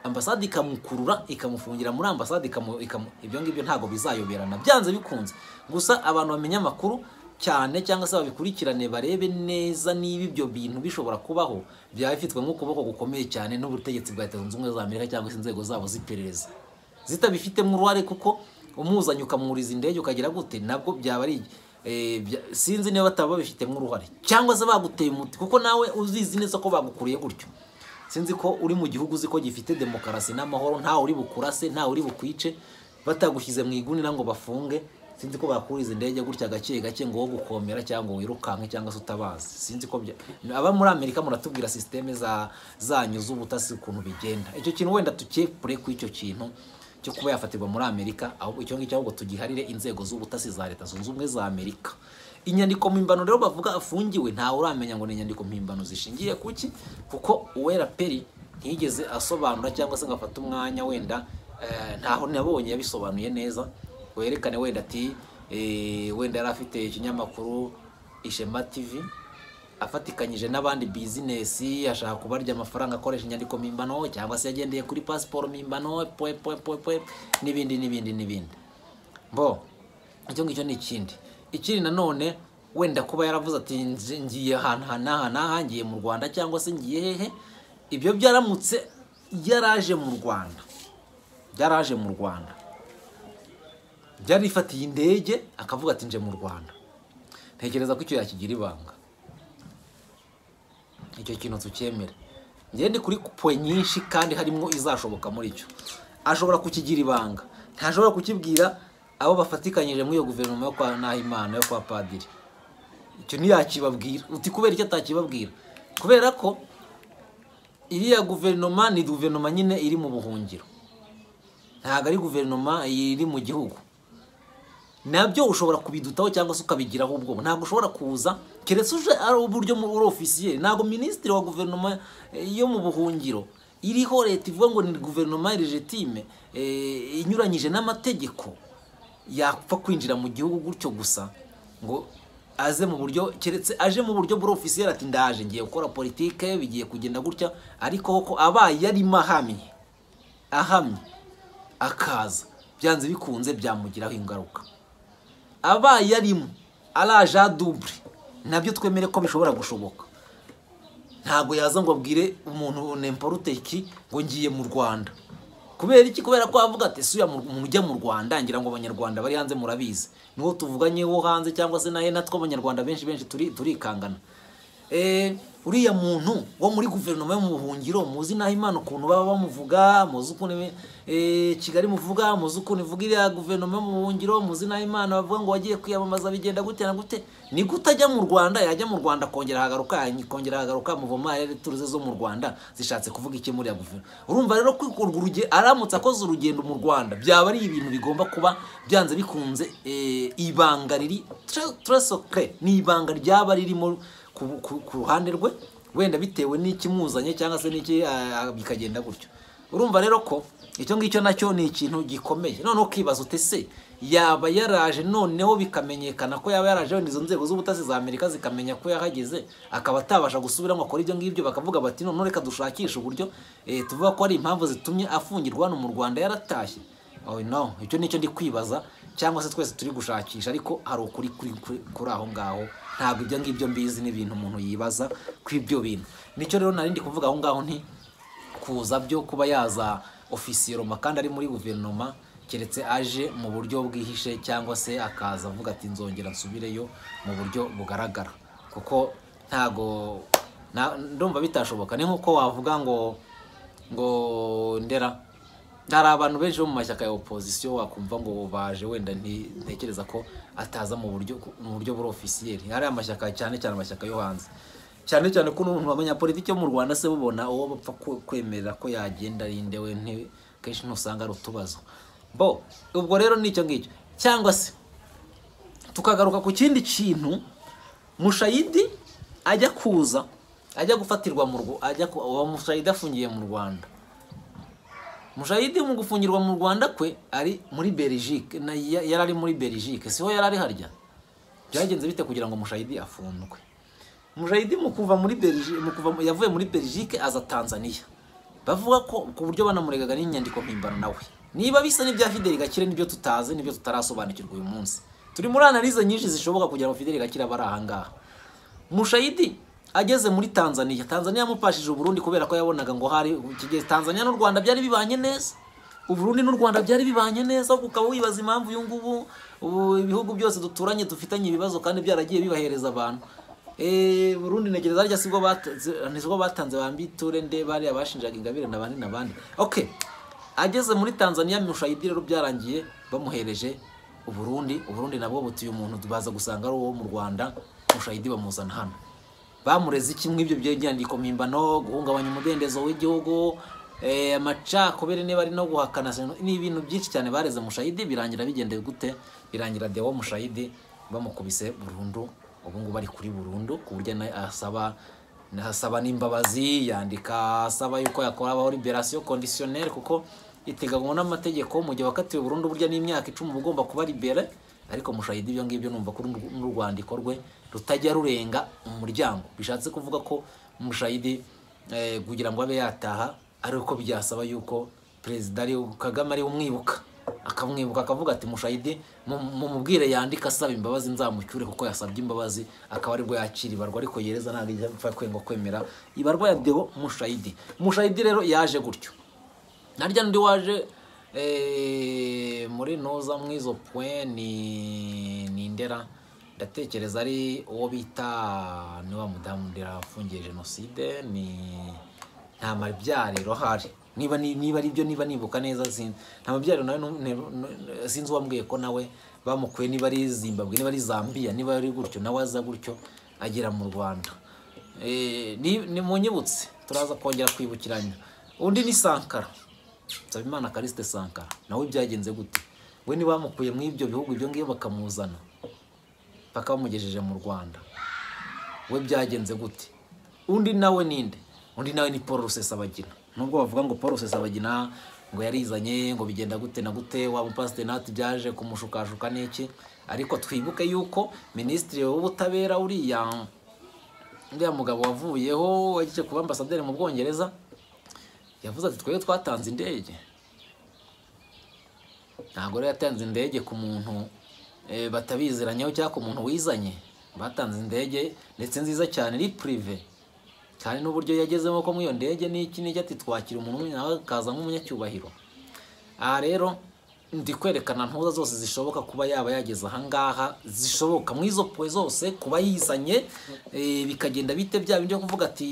ambasade ikamukurura ikamufungira muri ambasade ikamu, ikamu ibyo ngibyo ntabwo bizayoberana byanze bikunze gusa abantu bamenya amakuru cyane cyangwa se babikurikirane barebe neza niba ibyo bintu bishobora kubaho byaba bifitwe nk'ukuboko gukomeye cyane n'ubutegetsi bwa leta zunze ubumwe za amerika cyangwa se inzego zabo z'iperereza zitabifitemo uruhare kuko umuzanye ukamwuriza indege ukagira gute nabwo byaba ari eh, bya- sinzi niba bataba babifitemo uruhare cyangwa se baguteye umuti kuko nawe uzizi neza ko bagukuriye gutyo sinzi ko uri mu gihugu uzi ko gifite demokarasi n'amahoro ntawe uri bukurase ntawe uri bukwice batagushyize mu igunira ngo bafunge sinzi ko bakuriza indege gutya gake gake ngo wo gukomera cyangwa ngo wirukanke cyangwa se utabazi sinzi ko bya- aba muri amerika muratubwira sisiteme za zanyu z'ubutasi ukuntu bigenda icyo kintu wenda tukepure ku icyo kintu cyo kuba yafatirwa muri amerika ahubwo icyo ngicyo ahubwo tugiharire inzego z'ubutasi za leta zunze ubumwe za amerika inyandiko mpimbano rero bavuga afungiwe ntawe uramenya ngo ni inyandiko mpimbano zishingiye kuki kuko uwera peri ntiyigeze asobanura cyangwa se ngo afate umwanya wenda eh, ntaho nabonye yabisobanuye neza werekane wenda ati eh, wenda yari afite ikinyamakuru ishema tv afatikanyije n'abandi bizinesi ashaka kubarya amafaranga akoresha inyandiko mpimbano cyangwa se yagendeye kuri pasiporo mpimbano pwe pwe pwe pwe n'ibindi n'ibindi n'ibindi bo icyo ngicyo ni ikindi ikindi nanone wenda kuba yaravuze ati "Nzi- ngiye ahantu aha n'aha n'aha ngiye mu rwanda cyangwa se ngiye hehe ibyo byaramutse yaraje mu rwanda byaraje mu rwanda byarifatiye indege akavuga ati nje mu rwanda ntekereza ko icyo yakigira ibanga icyo kintu tucyemere njyewe ndi kuri puwe nyinshi kandi harimo izashoboka muri cyo ashobora kukigira ibanga ntashobora kukibwira abo bafatikanyije muri iyo guverinoma yo kwa Nahimana yo kwa Padiri icyo ntiyakibabwira uti kubera icyo atakibabwira kubera ko iriya guverinoma ni guverinoma nyine iri mu buhungiro ntabwo ari guverinoma iri mu gihugu nabyo ushobora kubidutaho cyangwa se ukabigiraho ubwoba ntabwo ushobora kuza keretse uje ari uburyo mu- uri ofisiye ntabwo minisitiri wa guverinoma eh, yo mu buhungiro iriho leta ivuga ngo ni guverinoma legitime eh, inyuranyije n'amategeko yapfa kwinjira mu gihugu gutyo gusa ngo aze mu buryo keretse aje mu buryo buri ofisiye ati ndaje ngiye gukora politike bigiye kugenda gutya ariko koko abaye yarimo ahamye ahamye akaza byanze bikunze byamugiraho ingaruka abaye arimo araje adubure nabyo twemere ko bishobora gushoboka ntabwo yaza ngo abwire umuntu nemporuteki ngo ngiye mu rwanda kubera iki kubera ko avuga ati suya mu- mujya mu rwanda ngira ngo abanyarwanda bari hanze murabizi niwo tuvuganye wo hanze cyangwa se nawe natwe abanyarwanda benshi benshi turi turikangana Eh, uriya muntu wo muri guverinoma yo mu buhungiro muzi naho imana ukuntu baba bamuvuga muzi ukuntu eh, kigali muvuga muzi ukuntu ivuga iriya guverinoma yo mu buhungiro muzi naho imana bavuga ngo wagiye kwiyamamaza bigenda gute na gute ni gute ajya mu rwanda yajya mu rwanda akongera ahagaruka akongera ahagaruka muvoma turuze zo mu rwanda zishatse kuvuga iki muri ya guverinoma urumva rero ko urwo urugendo aramutse akoze urugendo mu rwanda byaba ari ibintu bigomba kuba byanze bikunze eh, ibanga riri tresokre ni ibanga ryaba ririmo ku, ku, ku ruhande rwe wenda bitewe n'ikimuzanye cyangwa se n'iki ah, bikagenda gutyo urumva rero ko icyo ngicyo nacyo ni ikintu gikomeye noneho ukibaza uti se yaba yaraje noneho bikamenyekana ko yaba yaraje wenda izo nzego z'ubutasi za amerika zikamenya ko yahageze akaba atabasha gusubira ngo akore ibyo ngibyo bakavuga bati noneho reka dushakishe uburyo eh, tuvuga ko ari impamvu zitumye afungirwa hano mu rwanda yaratashye oh, no icyo nicyo ndi kwibaza cyangwa se twese turi gushakisha ariko hari ukuri kuri, kuri, kuri aho ngaho ntabwo ibyo ngibyo mbizi n'ibintu umuntu yibaza kuri ibyo bintu nicyo rero narindi kuvuga aho ngaho nti kuza byo kuba yaza ofisiyeroma kandi ari muri guverinoma keretse aje mu buryo bwihishe cyangwa se akaza avuga ati nzongera nsubireyo mu buryo bugaragara kuko ntago na- ndumva bitashoboka ni nk'uko wavuga ngo ngo ndera hari abantu benshi bo mu mashyaka ya opozisiyo wakumva ngo baje wenda nti- ntekereza ko ataza mu buryo mu buryo buri ofisiyeri hari amashyaka cyane cyane amashyaka yo hanze cyane cyane ko n'umuntu wamenya politiki yo mu rwanda se bubona uwo bapfa ku- kwemerera ko yagenda rinde we nti- kenshi ntusanga ari utubazo bo ubwo rero ni icyo ngicyo cyangwa se tukagaruka ku kindi kintu mushayidi ajya kuza ajya gufatirwa mu Rw- ajya ku- uwo mushayidi afungiye mu rwanda mushayidi mu gufungirwa mu rwanda kwe ari muri belgique na ya- yari ari muri belgique siho yari ari harya byagenze bite kugira ngo mushayidi afundwe mushayidi mu kuva muri belgique mu kuva mu- yavuye muri belgique aza tanzania bavuga ko ku buryo banamuregaga n'inyandiko mpimbano nawe niba bisa n'ibya fideli gakire nibyo tutazi nibyo tutarasobanukirwa uyu munsi turi muri analize nyinshi zishoboka kugira ngo fideli gakire abe ari ahangaha mushayidi ageze muri tanzania tanzania yamupashije uburundi kubera ko yabonaga ngo hari ikigezi tanzania n'u rwanda byari bibanye neza uburundi n'u rwanda byari bibanye neza ukaba wibaza impamvu uyu ngubu ubu ibihugu byose duturanye dufitanye ibibazo kandi byaragiye bibahereza abantu eee burundi ntegereza harya sibwo batanze ntizwo batanze bambiture nde bariya bashinjaga ingabire na bane na bane ok ageze muri tanzania mushayidi rero byarangiye bamuhereje uburundi uburundi nabwo butuye umuntu baza gusanga ari uwo mu rwanda mushayidi bamuzana hano bamureze iki mw'ibyo by'inyandiko mpimbano guhungabanya umudendezo w'igihugu eh, amacakubiri niba ari no guhakana seno- ni ibintu byinshi cyane bareze mushayidi birangira bigendeye gute birangira dewo mushayidi bamukubise burundu ubu ngubu ari kuri burundu ku buryo na- asaba asaba n'imbabazi yandika asaba yuko yakoraho liberasiyo kondisiyoneri kuko iteganywa n'amategeko mu gihe wakatiwe burundu burya n'imyaka icumi uba ugomba kuba libere ariko mushahidi ibyo ngibyo numva ko uru- n'urwandiko rwe rutajya rurenga umuryango bishatse kuvuga ko mushahidi eh, kugira ngo abe yataha ari uko byasaba yuko perezida ari kagame ari umwibuka akamwibuka akavuga ati mushahidi mumubwire yandike asaba imbabazi nzamucyure kuko yasabye imbabazi akaba aribwo yakira ibarwa ariko yereza ntabwo ijya apfa kwenga kwemera ibarwa ya deo mushahidi mushahidi rero yaje gutyo narya ndi waje eh, muri noza mwizo point ni ni ndera ndatekereza ari uwo bita ni wa mudamu ndera afungiye jenoside ni nta mabyariro ahari niba ni- niba ari byo niba nibuka neza sin- nta mabyariro nawe nu- ne- nu- sinzi uwambwiye ko nawe bamukuye niba ari zimbabwe niba ari zambia niba ari gutyo nawe aza gutyo agera mu rwanda Eh, ni ni munyibutse turaza kongera kwibukiranya undi ni sankara nsabimana karisite sankara nawe byagenze gute we ni bamukuye muri ibyo bihugu ibyo ngibyo bakamuzana paka bamugejeje mu rwanda we byagenze gute undi nawe ninde undi nawe ni paul rusesabagina nubwo bavuga ngo paul rusesabagina ngo yarizanye ngo bigenda gute na gute wa mupasitenati byaje kumushukashuka n'iki ariko twibuke yuko minisitiri w'ubutabera uriya uriya mugabo wavuyeho wagiye kuba ambasaderi mu bwongereza yavuze ati twebwe twatanze indege ntabwo rero yatanze indege ku muntu eh, batabiziranyeho cyangwa ku muntu wizanye batanze indege ndetse nziza cyane iri purive kandi n'uburyo yagezemo ko muri iyo ndege n'iki n'iki ati twakira umuntu umwe nawe akaza nk'umunyacyubahiro aha rero ndi kwerekana ntuza zose zishoboka kuba yaba yageze ahangaha zishoboka muri izo puwe zose kuba yizanye eh, bikagenda bite bya byo kuvuga ati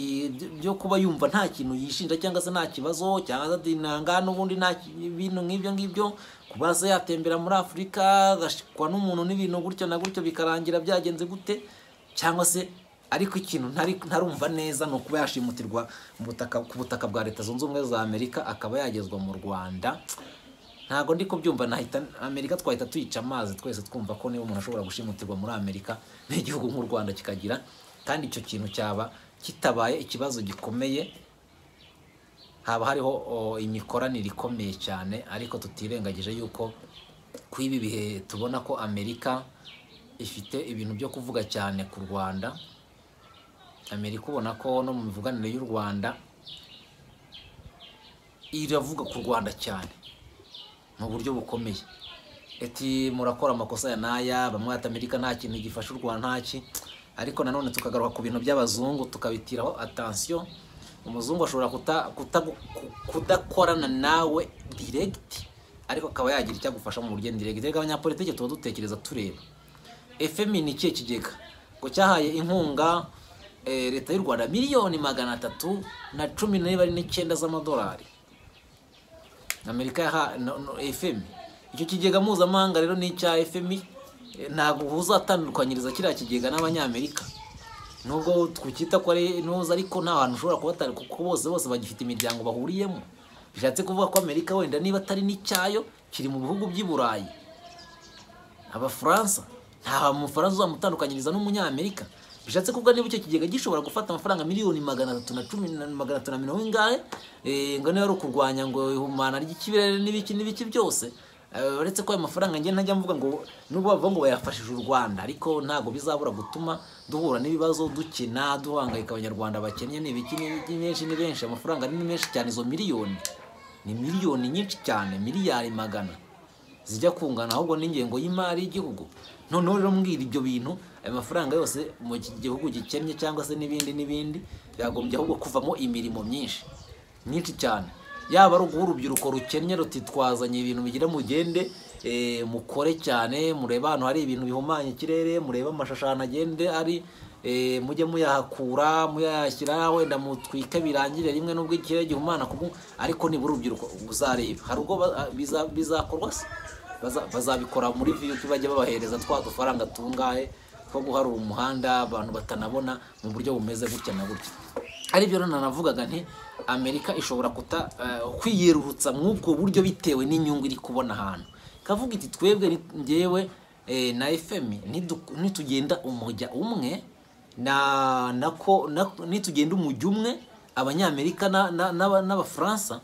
byo kuba yumva nta kintu yishinja cyangwa se nta kibazo cyangwa se nanga n'ubundi nta ki- ibintu nk'ibyo ngibyo kuba se yatembera muri afurika agashikwa n'umuntu n'ibintu gutyo na gutyo bikarangira byagenze gute cyangwa se ariko ikintu ntari ntarumva neza ni ukuba yashimutirwa mu butaka ku butaka bwa leta zunze ubumwe za amerika akaba yagezwa mu rwanda ntabwo ndi kubyumva nahita amerika twahita tuyica amazi twese twumva ko niba umuntu ashobora gushimutirwa muri amerika n'igihugu nk'u rwanda kikagira kandi icyo kintu cyaba kitabaye ikibazo gikomeye haba hariho o, imikoranire ikomeye cyane ariko tutirengagije yuko kuri ibi bihe tubona ko amerika ifite ibintu byo kuvuga cyane ku rwanda amerika ubona ko no mu mivuganire y'u rwanda iravuga ku rwanda cyane mu buryo bukomeye eti murakora amakosa ya naya bamwe ati amerika nta kintu gifasha u rwanda ntaki ariko nanone tukagaruka ku bintu by'abazungu tukabitiraho atansiyo umuzungu ashobora kuta- kuta- kudakorana nawe diregiti ariko akaba yagira icyo agufasha mu buryo diregiti reka abanyapolitiki tuba dutekereza tureba efemi ni ikihe kigega ngo cyahaye inkunga eh, leta y'u rwanda miliyoni magana atatu na cumi n'icyenda z'amadolari amerika yaha no, no, fm icyo kigega mpuzamahanga rero ni icya fm Eh, ntabwo uzatandukanyiriza kiriya kigega n'abanyamerika nubwo twakita ko ari ntuza ariko nta hantu ushobora kubatandukanya kuko bose bose bagifite imiryango bahuriyemo bishatse kuvuga ko amerika wenda niba atari n'icyayo kiri mu bihugu by'i burayi abafaransa nta mufaransa uzamutandukanyiriza n'umunyamerika bishatse kuvuga niba icyo kigega gishobora gufata amafaranga miliyoni magana atatu na cumi na magana atatu na mirongo ingahe eh, ngo niba ari ukurwanya ngo ihumana ry'ikirere n'ibiki n'ibiki byose Eh, uretse ko ayo mafaranga njye ntajya mvuga ngo nubwo bavuga ngo bayafashije u rwanda ariko ntabwo bizabura gutuma duhura n'ibibazo dukina duhangayika abanyarwanda bakennye ni ibiki ni ibiki, ni benshi ni benshi amafaranga ni menshi cyane izo miliyoni ni miliyoni nyinshi cyane miliyari magana zijya kungana ahubwo n'ingengo y'imari y'igihugu noneho rero mbwira ibyo bintu ayo mafaranga yose mu gi- gihugu gikennye cyangwa se n'ibindi n'ibindi byagombye ahubwo kuvamo imirimo myinshi myinshi cyane yaba ari urubyiruko rukennye ruti twazanye ibintu bigira mugende eh, mukore cyane murebe ahantu hari ibintu bihumanya ikirere murebe amashusho ahantu agende ari eh, mujye muyahakura muyashyira wenda mutwike birangire rimwe nubwo ikirere gihumana kubwo ariko nibura urubyiruko uzareba hari ubwo ba- biza- bizakorwa se Baza- bazabikora muri viyuti bajya babahereza twa dufaranga tungahe two guharura umuhanda abantu batanabona mu buryo bumeze gutya na gutya ari byo rero nanavugaga nti amerika ishobora kuta eh, kwiyerurutsa mw'ubwo buryo bitewe n'inyungu iri kubona ahantu kavuga iti twebwe ni- njyewe eh, na fm nidu- nitugenda umujya umwe na nako na- nitugenda umujya umwe abanyamerika na- na- n'aba- n'abafaransa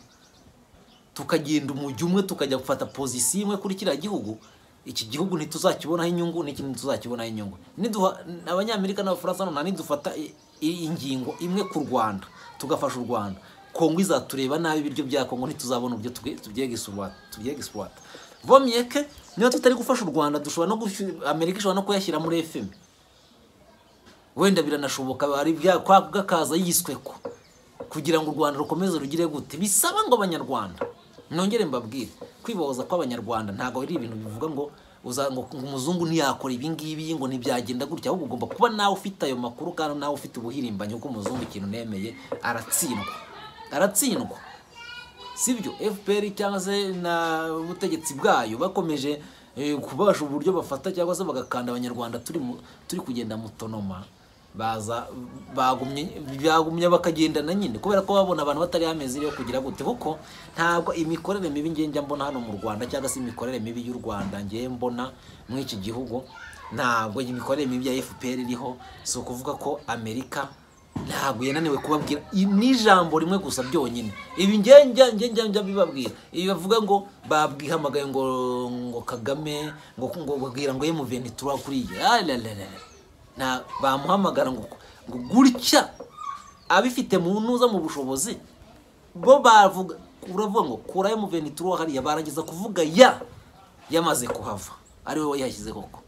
tukagenda umujyi umwe tukajya gufata pozisiyo imwe kuri kiriya gihugu iki gihugu ntituzakibonaho inyungu n'iki ntituzakibonaho inyungu niduha abanyamerika n'abafaransa none nidufata i- i- ingingo imwe ku rwanda tugafasha u rwanda kongo izatureba nabi ibiryo bya kongo ntituzabona uburyo tubye- tubyegiswa- tubyegiswata vomyeke niba tutari gufasha u rwanda dushobora no gushy- amerika ishobora no kuyashyira muri fm wenda biranashoboka bari byakwabwa akaza yiswe ko kugira ngo u rwanda rukomeze rugire gute bisaba ngo abanyarwanda nongere mbabwire kwibohoza kw'abanyarwanda ntabwo ari ibintu bivuga ngo uza ngo umuzungu ntiyakora ibi ngibi ngo ntibyagenda gutya ahubwo ugomba kuba nawe ufite ayo makuru kandi nawe ufite ubuhirimbanyi kuko umuzungu ikintu nemeye aratsindwa aratsindwa sibyo fpr cyangwa se na ubutegetsi bwayo bakomeje eh, kubasha uburyo bafata cyangwa se bagakanda abanyarwanda turi mu- turi kugenda mutonoma baza bagumye bagumye bakagendana nyine kubera ko babona abantu batari amezi yo kugira gute kuko ntabwo imikorere mibi ngiye njya mbona hano mu rwanda cyangwa se imikorere mibi y'u rwanda ngiye mbona muri iki gihugu ntabwo imikorere mibi ya fpr iriho si ukuvuga ko amerika ntabwo yananiwe kubabwira i- ni ijambo rimwe gusa byonyine ibi njye njya njye njya njya bibabwira ibi bavuga ngo babwihamagaye ngo ngo kagame ngo ngo babwira ngo emuveni tuba kuriya nta bamuhamagara ngo ngo gutya abifite mu ntuza mu bushobozi bo bavuga uravuga ngo kura emuveni tuba hariya barangiza kuvuga ya yamaze kuhava ari wowe yashyize koko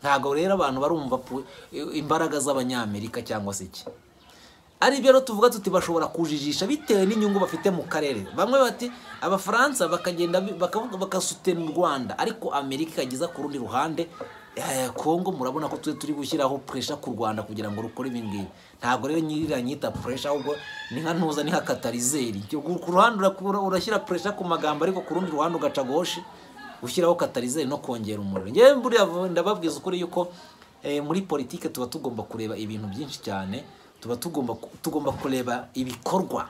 ntabwo rero abantu barumva pu- imbaraga z'abanyamerika cyangwa se iki ari byo rero tuvuga tuti bashobora kujijisha bitewe n'inyungu bafite mu karere bamwe bati abafaransa bakagenda bi- bakavuga bagasutera u rwanda ariko amerika ikageza ku rundi ruhande eh, kongo murabona ko twe turi gushyiraho puresha ku rwanda kugira ngo rukore ibi ngibi ntabwo rero nyiranyita puresha ahubwo ni nka ntuza ni nka katarizeri Icyo- ku ruhande urakura- urashyira puresha ku magambo ariko ku rundi ruhande ugaca goshi gushyiraho katarizeri no kongera umuriro ngewe mburiya vu- ndababwiza ukuri yuko eh, muri politike tuba tugomba kureba ibintu byinshi cyane tuba tugomba ku- tugomba kureba ibikorwa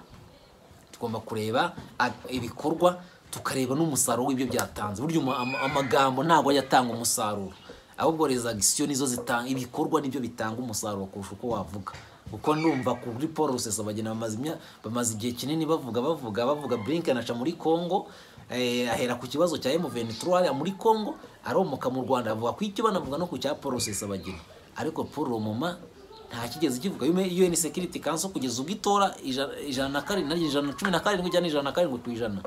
tugomba kureba a- ibikorwa tukareba n'umusaruro w'ibyo byatanze burya umu- ama- amagambo ntabwo ajya atanga umusaruro ahubwo rezo agisiyo nizo zitanga ibikorwa nibyo bitanga umusaruro kurusha uko wavuga kuko ndumva kuri paul rusesabagina bamaze imya- bamaze igihe kinini bavuga bavuga bavuga blinken aca muri congo eh, ahera ku kibazo cya M23 hariya muri congo aromoka mu rwanda avuga ku icyo banavuga no ku cya paul rusesabagina ariko paul romoma nta kigeze kivuga UN Security Council kugeza ubwo itora ijana ijana na karindwi ijana na cumi na karindwi cyangwa ijana na karindwi ku ijana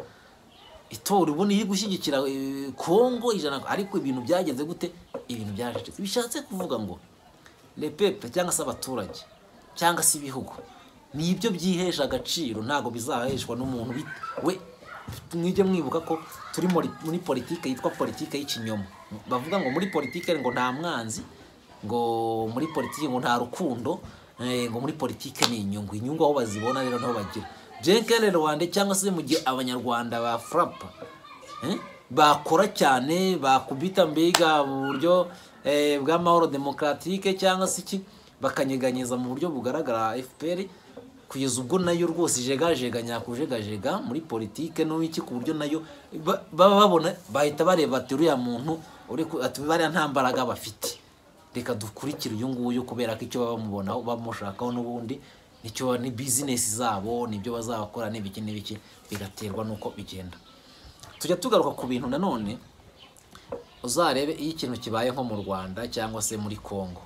itora ubona iri gushyigikira eh, Congo ijana ariko ibintu byagenze gute ibintu byaracitse bishatse kuvuga ngo le peuple cyangwa se abaturage cyangwa se ibihugu nibyo byihesha agaciro ntabwo bizaheshwa n'umuntu bit- we mwige mwibuka ko turi muri- muri politike yitwa politike y'ikinyoma bavuga ngo muri politike ngo nta mwanzi ngo muri politike ngo nta rukundo eh, ngo muri politike ni inyungu inyungu aho bazibona rero niho bagira jenkere rwanda cyangwa se mu gihe abanyarwanda ba frapa Eh? bakora cyane bakubita mbega mu buryo eh, bw'amahoro demokaratike cyangwa se iki bakanyeganyeza mu buryo bugaragara fpr kugeza ubwo nayo rwose ijegajega nyakujegajega muri politike n'iki ku buryo nayo ba- baba babona bahita bareba ati uriya muntu uri ku- ati bariya nta mbaraga bafite reka dukurikire uyu nguyu kubera ko icyo bamubonaho bamushakaho n'ubundi nicyo ni bizinesi zabo nibyo bazakora n'ibiki n'ibiki bigaterwa n'uko bigenda tujya tugaruka ku bintu nanone uzarebe iyo ikintu kibaye nko mu rwanda cyangwa se muri congo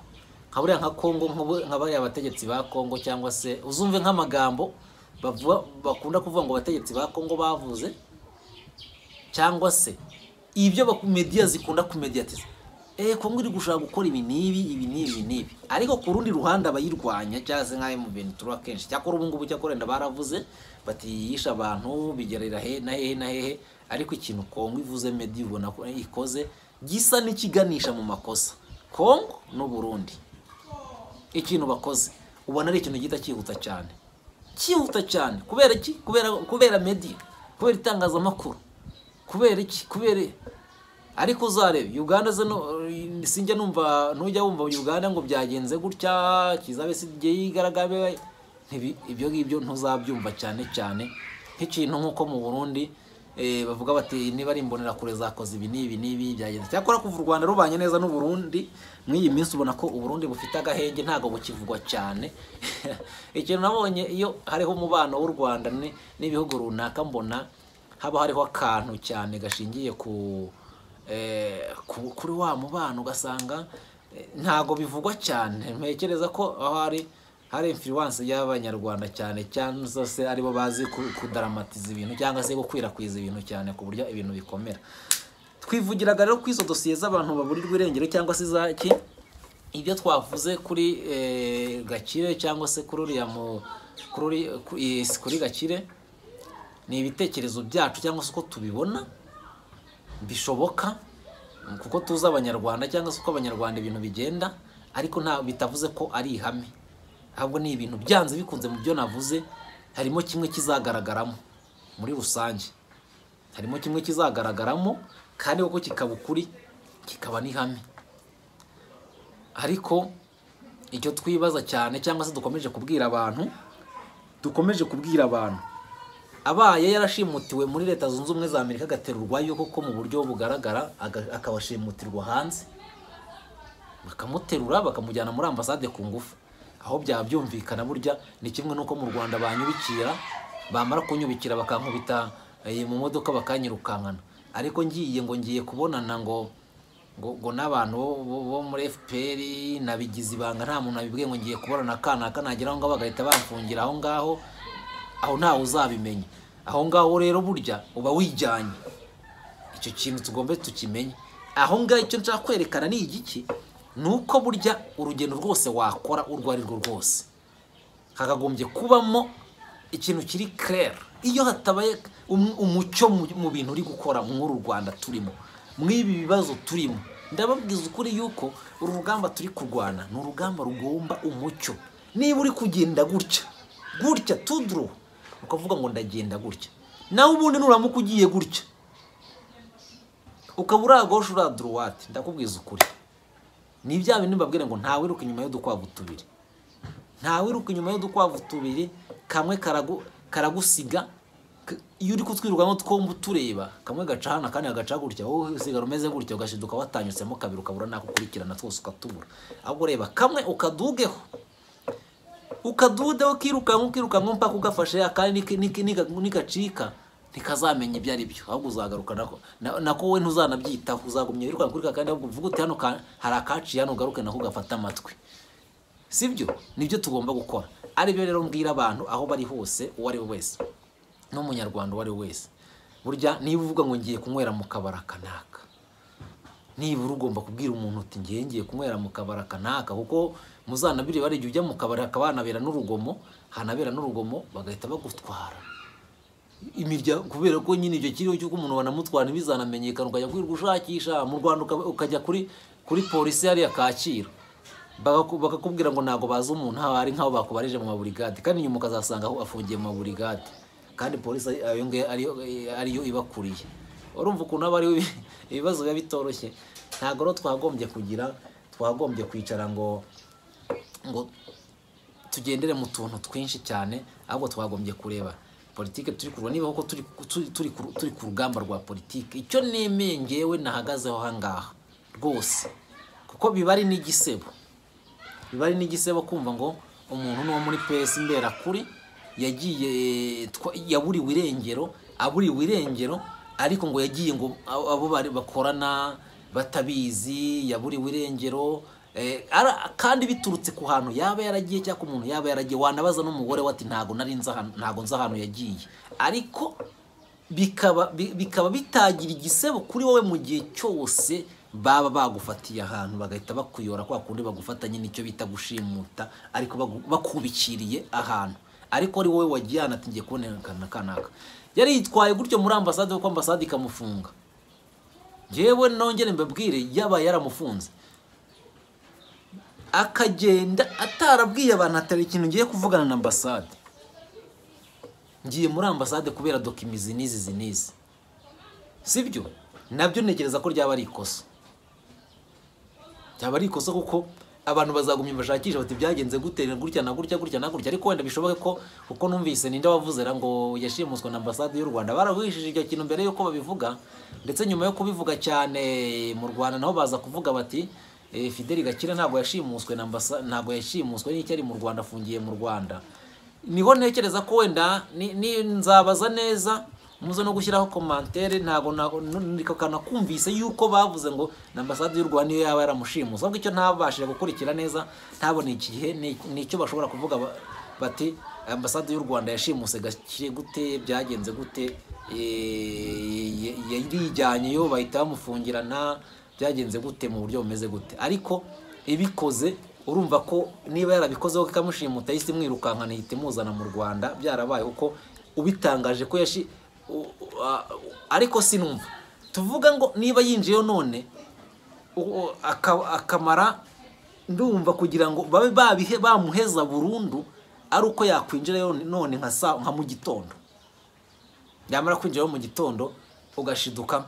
nka buriya nka congo nk'ubu- nka bariya bategetsi ba congo cyangwa se uzumve nk'amagambo bavuga bakunda kuvuga ngo abategetsi ba congo bavuze cyangwa se ibyo baku- media zikunda kumediatiza eh kongo iri gushaka gukora ibi n'ibi ibi n'ibi ibi n'ibi ariko ku rundi ruhande abayirwanya cyangwa se nk'ayo mu bintu turuha kenshi cyakora ubu ngubu cyakora wenda baravuze bati yishe abantu bigerera he na hehe na hehe ariko ikintu kongo ivuze media ubona ko ikoze gisa n'ikiganisha mu makosa kongo n'uburundi ikintu bakoze ubona ari ikintu gihita cyihuta cyane cyihuta cyane kubera iki kubera kubera mediya kubera itangazamakuru kubera iki kubera ariko uzarebe uganda zano sinjya numva ntujya wumva uganda ngo byagenze gutya kizabe sigiye yigaragabe ntibi- ibyo ngibyo ntuzabyumva cyane cyane nk'ikintu nk'uko mu burundi eh, bavuga bati niba ari imbonerakure zakoze ibi n'ibi n'ibi byagenze cyakora kuva u rwanda rubanye neza n'uburundi mw'iyi minsi ubona ko uburundi bufite agahenge ntabwo bukivugwa cyane ikintu nabonye iyo hariho umubano w'u rwanda ni- n'ibihugu runaka mbona haba hariho akantu cyane gashingiye ku eh, ku- kuri wa mubano ugasanga eh, ntabwo bivugwa cyane ntekereza ko aho hari hari influence y'abanyarwanda cyane cyangwa se aribo bazi ku- kudaramatiza ibintu cyangwa se gukwirakwiza ibintu cyane ku buryo ibintu bikomera twivugiraga rero kuri izo dosiye z'abantu baburirwa irengero cyangwa se izaki ibyo twavuze kuri eh, gakire cyangwa se kuri uriya mu- kuri uri- ku- eh, kuri gakire ni ibitekerezo byacu cyangwa se uko tubibona bishoboka kuko tuzi abanyarwanda cyangwa se uko abanyarwanda ibintu bigenda ariko nta bitavuze ko ari ihame ahubwo ni ibintu byanze bikunze mu byo navuze harimo kimwe kizagaragaramo muri rusange harimo kimwe kizagaragaramo kandi koko kikaba ukuri kikaba n'ihame ariko icyo twibaza cyane cyangwa se dukomeje kubwira abantu dukomeje kubwira abantu abaye yarashimutiwe muri leta zunze ubumwe za amerika agaterurwa yuko ko mu buryo bugaragara aga- akabashimutirwa hanze bakamuterura bakamujyana muri ambasade ku ngufu aho byaba byumvikana burya ni kimwe n'uko mu rwanda banyubikira bamara kunyubikira bakankubita eh, mu modoka bakanyirukankana ariko ngiye ngo ngiye kubonana ngo ngo, ngo n'abantu bo- bo- bo muri fpr nabigize ibanga nta muntu nabibwiye ngo ngiye kubonana kanaka nagera aho ngaho bagahita bamfungira aho ngaho aho ntawe uzabimenya aho ngaho rero burya uba wijyanye icyo kintu tugomba tukimenye aho ngaho icyo nshaka kwerekana ni igiki ni uko burya urugendo rwose wakora urwo ari rwo rwose hakagombye kubamo ikintu kiri kerera iyo hatabaye um- umucyo mu mu bintu uri gukora nk'uru rwanda turimo mw'ibi bibazo turimo ndababwiza ukuri yuko uru rugamba turi kurwana ni urugamba rugomba umucyo niba uri kugenda gutya gutya tuduru ukavuga ngo ndagenda gutya nawe ubundi nuramuka ugiye gutya ukaba uragosha uraduruwate ndakubwiza ukuri ni bya bintu mbabwira ngo ntawe wiruka inyuma y'udukwavu tubiri ntawe wiruka inyuma y'udukwavu tubiri kamwe karagu- karagusiga k- iyo uri kutwirwamo twombi utureba kamwe gaca hano akandi kagaca gutya wowe usigara umeze gutya ugashiduka watanyutsemo kabiri ukabura n'ako ukurikirana twose ukatubura ahubwo ureba kamwe ukadugeho ukadudeho ukirukanka ukirukanka mpaka ugafashe akandi niki- niki- nika- nikacika ntikazamenya ibyo ari byo ahubwo uzagaruka nako na- nako wowe ntuzanabyitaho uzagumya wirukanka kuri kakandi ahubwo uvuga uti hano ka- hari akaciye hano ugaruke nako ugafata amatwi sibyo nibyo tugomba gukora aribyo rero mbwira abantu aho bari hose uwo ari we wese n'umunyarwanda uwo ari we wese burya niba uvuga ngo ngiye kunywera mu kabara kanaka nibura ugomba kubwira umuntu uti ngiye ngiye kunywera mu kabara kanaka kuko muzanabire bari igihe ujya mu kabari hakaba hanabera n'urugomo hanabera n'urugomo bagahita bagutwara imiryango kubera ko nyine icyo kiriho cy'uko umuntu banamutwara ntibizanamenyekana ukajya kwirirwa ushakisha mu rwanda ukaba- ukajya kuri kuri polisi hariya kacyiru Bagaku- bakakubwira ngo ntabwo bazi umuntu haba hari nk'aho bakubarije mu maburigade kandi nyuma ukazasanga aho afungiye mu maburigade kandi polisi ari- ayo ngayo ariyo- ariyo ibakuriye urumva ukuntu haba hariho ibi- ibibazo biba bitoroshye ntabwo rero twagombye kugira twagombye kwicara ngo ngo tugendere mu tuntu twinshi cyane ahubwo twagombye kureba politike turi kurwa niba koko turi, turi, turi, ku- turi ku rugamba rwa politike icyo nemeye ngewe nahagazeho ahangaha rwose kuko biba ari n'igisebo biba ari n'igisebo kumva ngo umuntu ni uwo muri pesi mberakuri yagiye twa- yaburiwe irengero aburiwe irengero ariko ngo yagiye ngo abo abo bari bakorana batabizi yaburiwe irengero eh, ara- kandi biturutse ku hantu yaba yaragiye cyangwa ku muntu yaba yaragiye wanabaza n'umugore we ati ntabwo nari nzi ahantu- ntabwo nzi ahantu yagiye ariko bikaba bi- bikaba bitagira igisebo kuri wowe mu gihe cyose baba bagufatiye ahantu bagahita bakuyora kwa kundi bagufata nyine icyo bita gushimuta ariko bagu- bakubikiriye ahantu ariko ari wowe wagiye ahantu ati ngiye kubonera akana kanaka yari yitwaye gutyo muri ambasade kuko ambasade ikamufunga njyewe nongere mbabwire yabaye yaramufunze akagenda atarabwiye abantu atari ikintu ngiye kuvugana na ambasade ngiye muri ambasade kubera dokimizi n'izi izi n'izi sibyo nabyo ntekereza ko ryaba ari ikosa ryaba ari ikosa kuko abantu bazagumya bashakisha bati byagenze gutera gutya na gutya gutya na gutya ariko wenda bishoboke ko kuko numvise ninde wavuze ra ngo yashimuswe na ambasade y'u Rwanda barahishije icyo kintu mbere yuko babivuga ndetse nyuma yo kubivuga cyane mu Rwanda naho baza kuvuga bati eh, Fidel Gakire ntabwo yashimuswe na ambasa ntabwo yashimuswe n'icyo ari mu Rwanda afungiye mu Rwanda niho ntekereza ko wenda ni, ni nzabaza neza muze no gushyiraho komantere ntabwo kanakumvise yuko bavuze ngo na ambasade y'u Rwanda niyo yaba yaramushimuza ahubwo icyo ntabashije gukurikira neza ntabone igihe ni- ni icyo bashobora kuvuga ba- bati ambasade y'u Rwanda yashimuse gakire gute byagenze gute eh, ye- yarijyanye yo bahita bamufungirana byagenze gute mu buryo bumeze gute ariko ibikoze urumva ko niba yarabikozeho ikamushimuta yahise imwirukankana ihita imuzana mu Rwanda byarabaye kuko ubitangaje ko yashi u- u- a- ariko sinumva tuvuga ngo niba yinjiyeyo none u- u- aka- akamara ndumva kugira ngo babe babihe bamuheza burundu ari uko yakwinjirayo none nka saa nka mu gitondo yamara kwinjirayo mu gitondo ugashiduka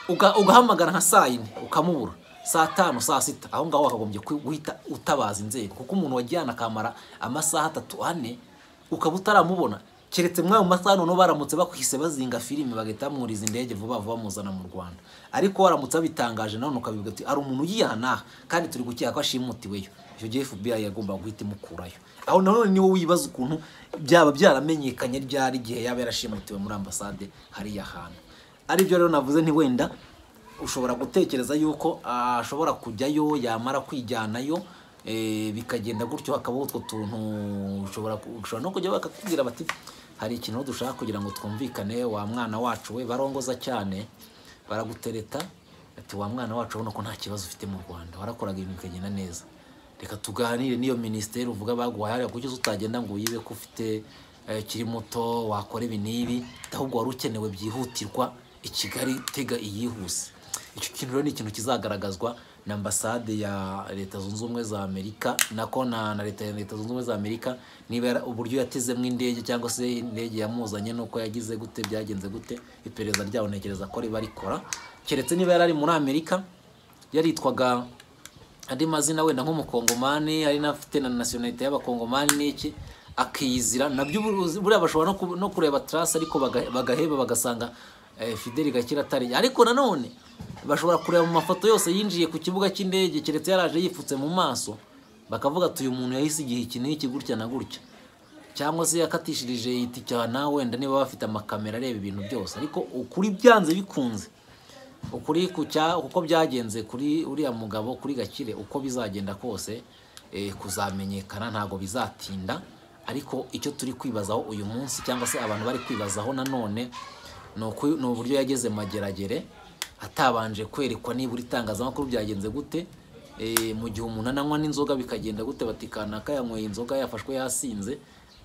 uga- ugahamagara nka saa yine ukamubura saa tanu saa sita aho ngaho wakagombye ku- guhita utabaza inzego kuko umuntu wajyana akamara amasaha atatu ane ukaba utaramubona keretse mw'ayo masaha noneho baramutse bakwise bazinga filime bagahita bamwuriza indege vuba vuba bamuzana mu rwanda ariko waramutse babitangaje nawe ukabivuga uti hari umuntu ugihanaha kandi turi gukeka ko ashimutiweyo icyo gihe fbi yagombaga guhita imukurayo aho nanone niwo wibaza ukuntu byaba byaramenyekanye ryari igihe yaba yarashimutiwe muri ambasade hariya hantu aribyo rero navuze nti wenda ushobora gutekereza yuko ah, ashobora kujyayo yamara kwijyanayo eh, bikagenda gutyo hakabaho utwo tuntu ushobora ku- ushobora no kujya bakakubwira bati hari ikintu dushaka kugira ngo twumvikane wa mwana wacu we barongoza cyane baragutereta ati wa mwana wacu urabona ko nta kibazo ufite mu rwanda warakoraga ibintu bikagenda neza reka tuganire n'iyo minisiteri uvuga baguhaye hariya kuki utagenda ngo uyibe ko ufite eh, ukiri muto wakora ibi n'ibi ahubwo wari ukenewe byihutirwa i kigali tega iyihuse icyo kintu rero ni ikintu kizagaragazwa na ambasade ya leta zunze ubumwe za amerika nako na, na leta ya leta zunze ubumwe za amerika niba yara- uburyo yatezemo indege cyangwa se indege yamuzanye nuko yagize gute byagenze gute iperereza ryabo ntekereza ko riba rikora keretse niba yari ari muri amerika yaritwaga andi mazina wenda nk'umukongomani ari n'afite na nasiyonalite y'abakongomani n'iki akiyizira nabyo ubu- buriya bashobora no ku- no kureba tarasi ariko baga- bagaheba bagasanga eh, fideli gakira atari ariko nanone bashobora kureba mu mafoto yose yinjiye ku kibuga cy'indege keretse yaraje yipfutse mu maso bakavuga ati uyu muntu yahise igihe iki n'iki gutya na gutya cyangwa se yakatishirije itikana wenda niba bafite amakamera areba ibintu byose ariko ukuri byanze bikunze ukuri ku cya uko byagenze kuri uriya mugabo kuri gakire uko bizagenda kose eh, kuzamenyekana ntabwo bizatinda ariko icyo turi kwibazaho uyu munsi cyangwa se abantu bari kwibazaho nanone ni uku- ni uburyo yageze mageragere atabanje kwerekwa nibura itangazamakuru byagenze gute eh, mu gihe umuntu ananywa n'inzoga bikagenda gute batikanaka yanyweye inzoga yafashwe yasinze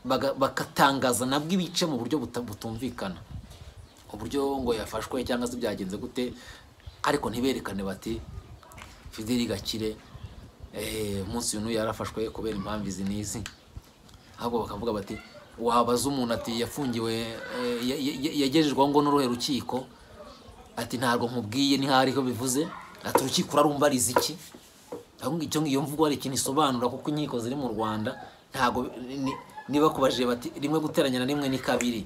baga- bagatangaza nabwo ibice mu buryo buta- butumvikana uburyo ngo yafashwe cyangwa se byagenze gute ariko ntiberekane bati fideli gakire eh, umunsi uyu n'uyu yarafashwe kubera impamvu izi n'izi ahubwo bakavuga bati wabaza umuntu ati yafungiwe eh, ya- ya- ya- yagejejweho ngo n'uruhe rukiko ati ntabwo nkubwiye ni hariho bivuze ati urukiko urarumva ari iki ahubwo icyo iyo mvugo hari ikintu isobanura kuko inkiko ziri mu rwanda ntabwo ni- niba kubajije bati rimwe guteranya na rimwe ni kabiri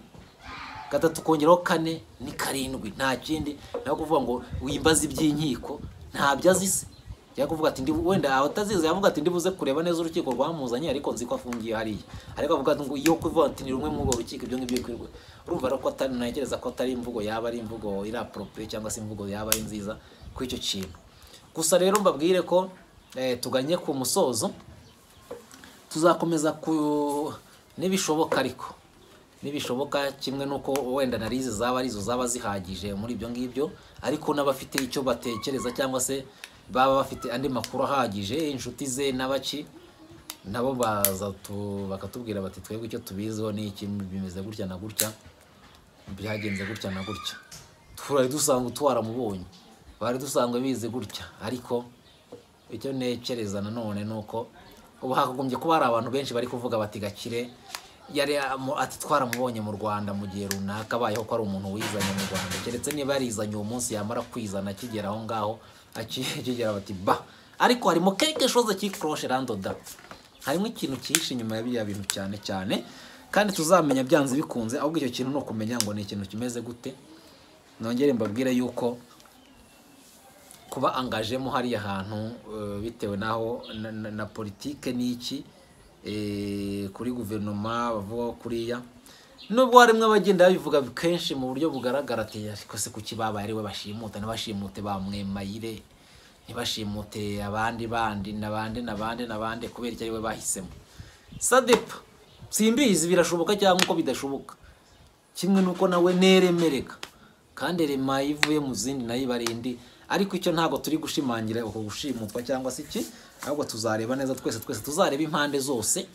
gatatu kongeraho kane ni karindwi nta kindi naho kuvuga ngo wimbaze iby'inkiko ntabyo azi se cyangwa kuvuga ati ndibu wenda abatazizi yavuga ati ndibuze kureba neza urukiko rwamuzanye ariko nzi ko afungiye hariya ariko avuga ati ngo iyo kuvuga ati ni rumwe muri urwo rukiko ibyo ngibyo kwirwa urumva rero ko atari ntekereza ko atari imvugo yaba ari imvugo iri aporopriye cyangwa se imvugo yaba ari nziza kuri icyo kintu gusa rero mbabwire ko eh, tuganye ku musozo tuzakomeza ku nibishoboka ariko nibishoboka kimwe n'uko wenda na rize zaba arizo zaba zihagije muri ibyo ngibyo ariko n'abafite icyo batekereza cyangwa se baba bafite andi makuru ahagije inshuti ze n'abaki nabo baza tu- bakatubwira bati twebwe icyo tubiziho ni iki bimeze gutya na gutya byagenze gutya na gutya twari dusanga utwaramubonye bari dusanzwe bize gutya ariko icyo ntekereza nanone ni uko ubu hakagombye kuba hari abantu benshi bari kuvuga bati gakire yari amu- ati twaramubonye mu rwanda mu gihe runaka abayeho ko ari umuntu wizanye mu rwanda keretse niba yarizanye uwo munsi yamara kwizana akigera aho ngaho aki- akigera bati ba ariko harimo quelque chose qui cloche randoda harimo ikintu cyihishe inyuma ya biriya bintu cyane cyane kandi tuzamenya byanze bikunze ahubwo icyo kintu ni ukumenya ngo ni ikintu kimeze gute nongere mbabwire yuko kuba angajemo hariya hantu eh, bitewe n'aho na, na, na politike n'iki eh, kuri guverinoma bavugaho kuriya nubwo harimo abagenda babivuga kenshi mu buryo bugaragara ati ariko se kuki babaye ari we bashimuta ntibashimute ba mwemmayire ntibashimute abandi bandi n'abandi n'abandi n'abandi kubera icyo ari we bahisemo sadepa simbizi birashoboka cyangwa uko bidashoboka kimwe nuko nawe nteremereka kandi rema ivuye mu zindi nayo iba ari indi ariko icyo ntabwo turi gushimangira uko gushimutwa cyangwa se iki ahubwo tuzareba neza twese twese tuzareba impande zose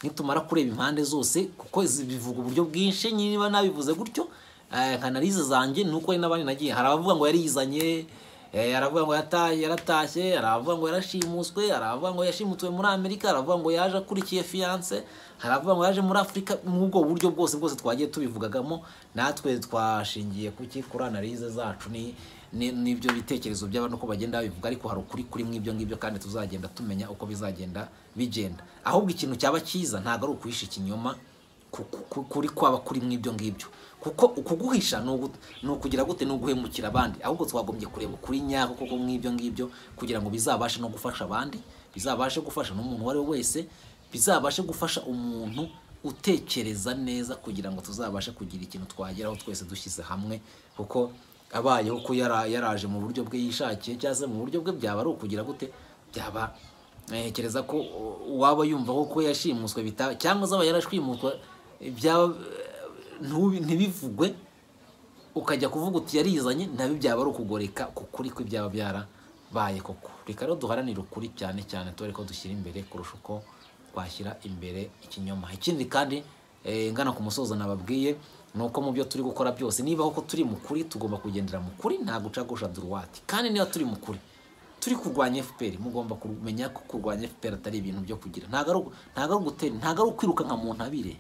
nitumara kureba impande zose kuko izi bivuga uburyo bwinshi niba nabivuze gutyo eh, nka analize zanjye ni uko hari n'abandi nagiye hari abavuga ngo yarizanye eh, hari abavuga ngo yata- yaratashye hari abavuga ngo yarashimuswe hari abavuga ngo yashimutswe muri amerika hari abavuga ngo yaje akurikiye fiyanse hari abavuga ngo yaje muri afurika muri ubwo buryo bwose bwose twagiye tubivugagamo natwe twashingiye kuki kuri analize zacu ni ni- n'ibyo bitekerezo by'abantu uko bagenda babivuga ariko hari ukuri kuri mw'ibyo ngibyo kandi tuzagenda tumenya uko bizagenda bigenda ahubwo ikintu cyaba cyiza ntabwo ari ukuhisha ikinyoma ku- ku- ku- kuri kwaba kuri mw'ibyo ngibyo kuko ukuguhisha ni ugu- ni ukugira gute ni uguhemukira abandi ahubwo twagombye kureba ukuri nyako koko mw'ibyo ngibyo kugira ngo bizabashe no gufasha abandi bizabashe gufasha n'umuntu uwo ari we wese bizabashe gufasha umuntu utekereza neza kugira ngo tuzabashe kugira ikintu twageraho twese dushyize hamwe kuko abayeho ko yara- yaraje mu buryo bwe yishakiye cyangwa se mu buryo bwe byaba ari ukugira gute byaba ntekereza ko u- uwaba yumva ko ko yashimuswe bita cyangwa zaba yarashimuswe byaba ntubi- ntibivugwe ukajya kuvuga uti yarizanye nabyo byaba ari ukugoreka ku kuri ko ibyaba byarabaye koko reka rero duharanire ukuri cyane cyane tubare ko dushyira imbere kurusha uko twashyira imbere ikinyoma ikindi kandi eh, ngana ku musozo nababwiye ni uko mu byo turi gukora byose niba koko turi mu kuri tugomba kugendera mu kuri nta guca gusha duruwati kandi niba turi mu kuri turi kurwanya fpr mugomba kumenya ko kurwanya fpr atari ibintu byo kugira ntabwo ari ugu- ntabwo ari ugutera ntabwo ari ukwiruka nka mu ntabire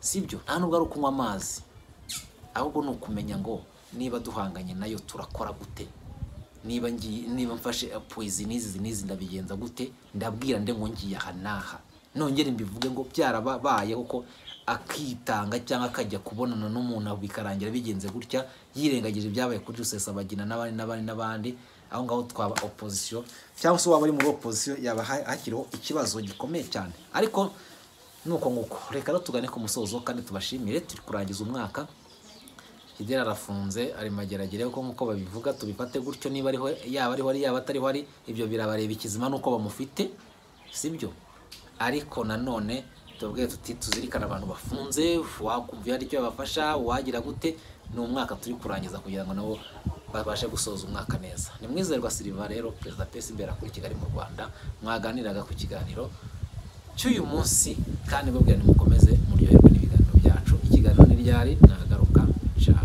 sibyo nta nubwo ari ukunywa amazi ahubwo ni ukumenya ngo niba duhanganye nayo turakora gute niba ngiye niba mfashe poezi n'izi n'izi ndabigenza gute ndabwira nde ngo ngiye aha n'aha nongere mbivuge ngo byarabayeho ko akitanga cyangwa akajya kubonana n'umuntu aho bikarangira bigenze gutya yirengagije ibyabaye kuri rusesabagina n'abandi n'abandi n'abandi aho ngaho twaba opozisiyo cyangwa se waba ari muri opozisiyo yaba ha- hakiriho ikibazo gikomeye cyane ariko nuko nguko reka rero tugane ku musozo kandi tubashimire turi kurangiza umwaka Kigeli arafunze ari mageragere kuko nk'uko babivuga tubifate gutyo niba ariho yaba ariho ari yaba atariho ari ibyo birabareba ikizima nuko bamufite sibyo ariko nanone tubabwire tuti tuzirikane abantu bafunze wakumva iyo hari icyo yabafasha wagira gute ni umwaka turi kurangiza kugira ngo nabo babashe gusoza umwaka neza ni mwizerwa Silva rero perezida PSB akuri Kigali mu Rwanda mwaganiraga ku kiganiro cy'uyu munsi kandi babwira nimukomeze muryoherwe n'ibiganiro byacu ikiganiro ni ryari nagaruka ciao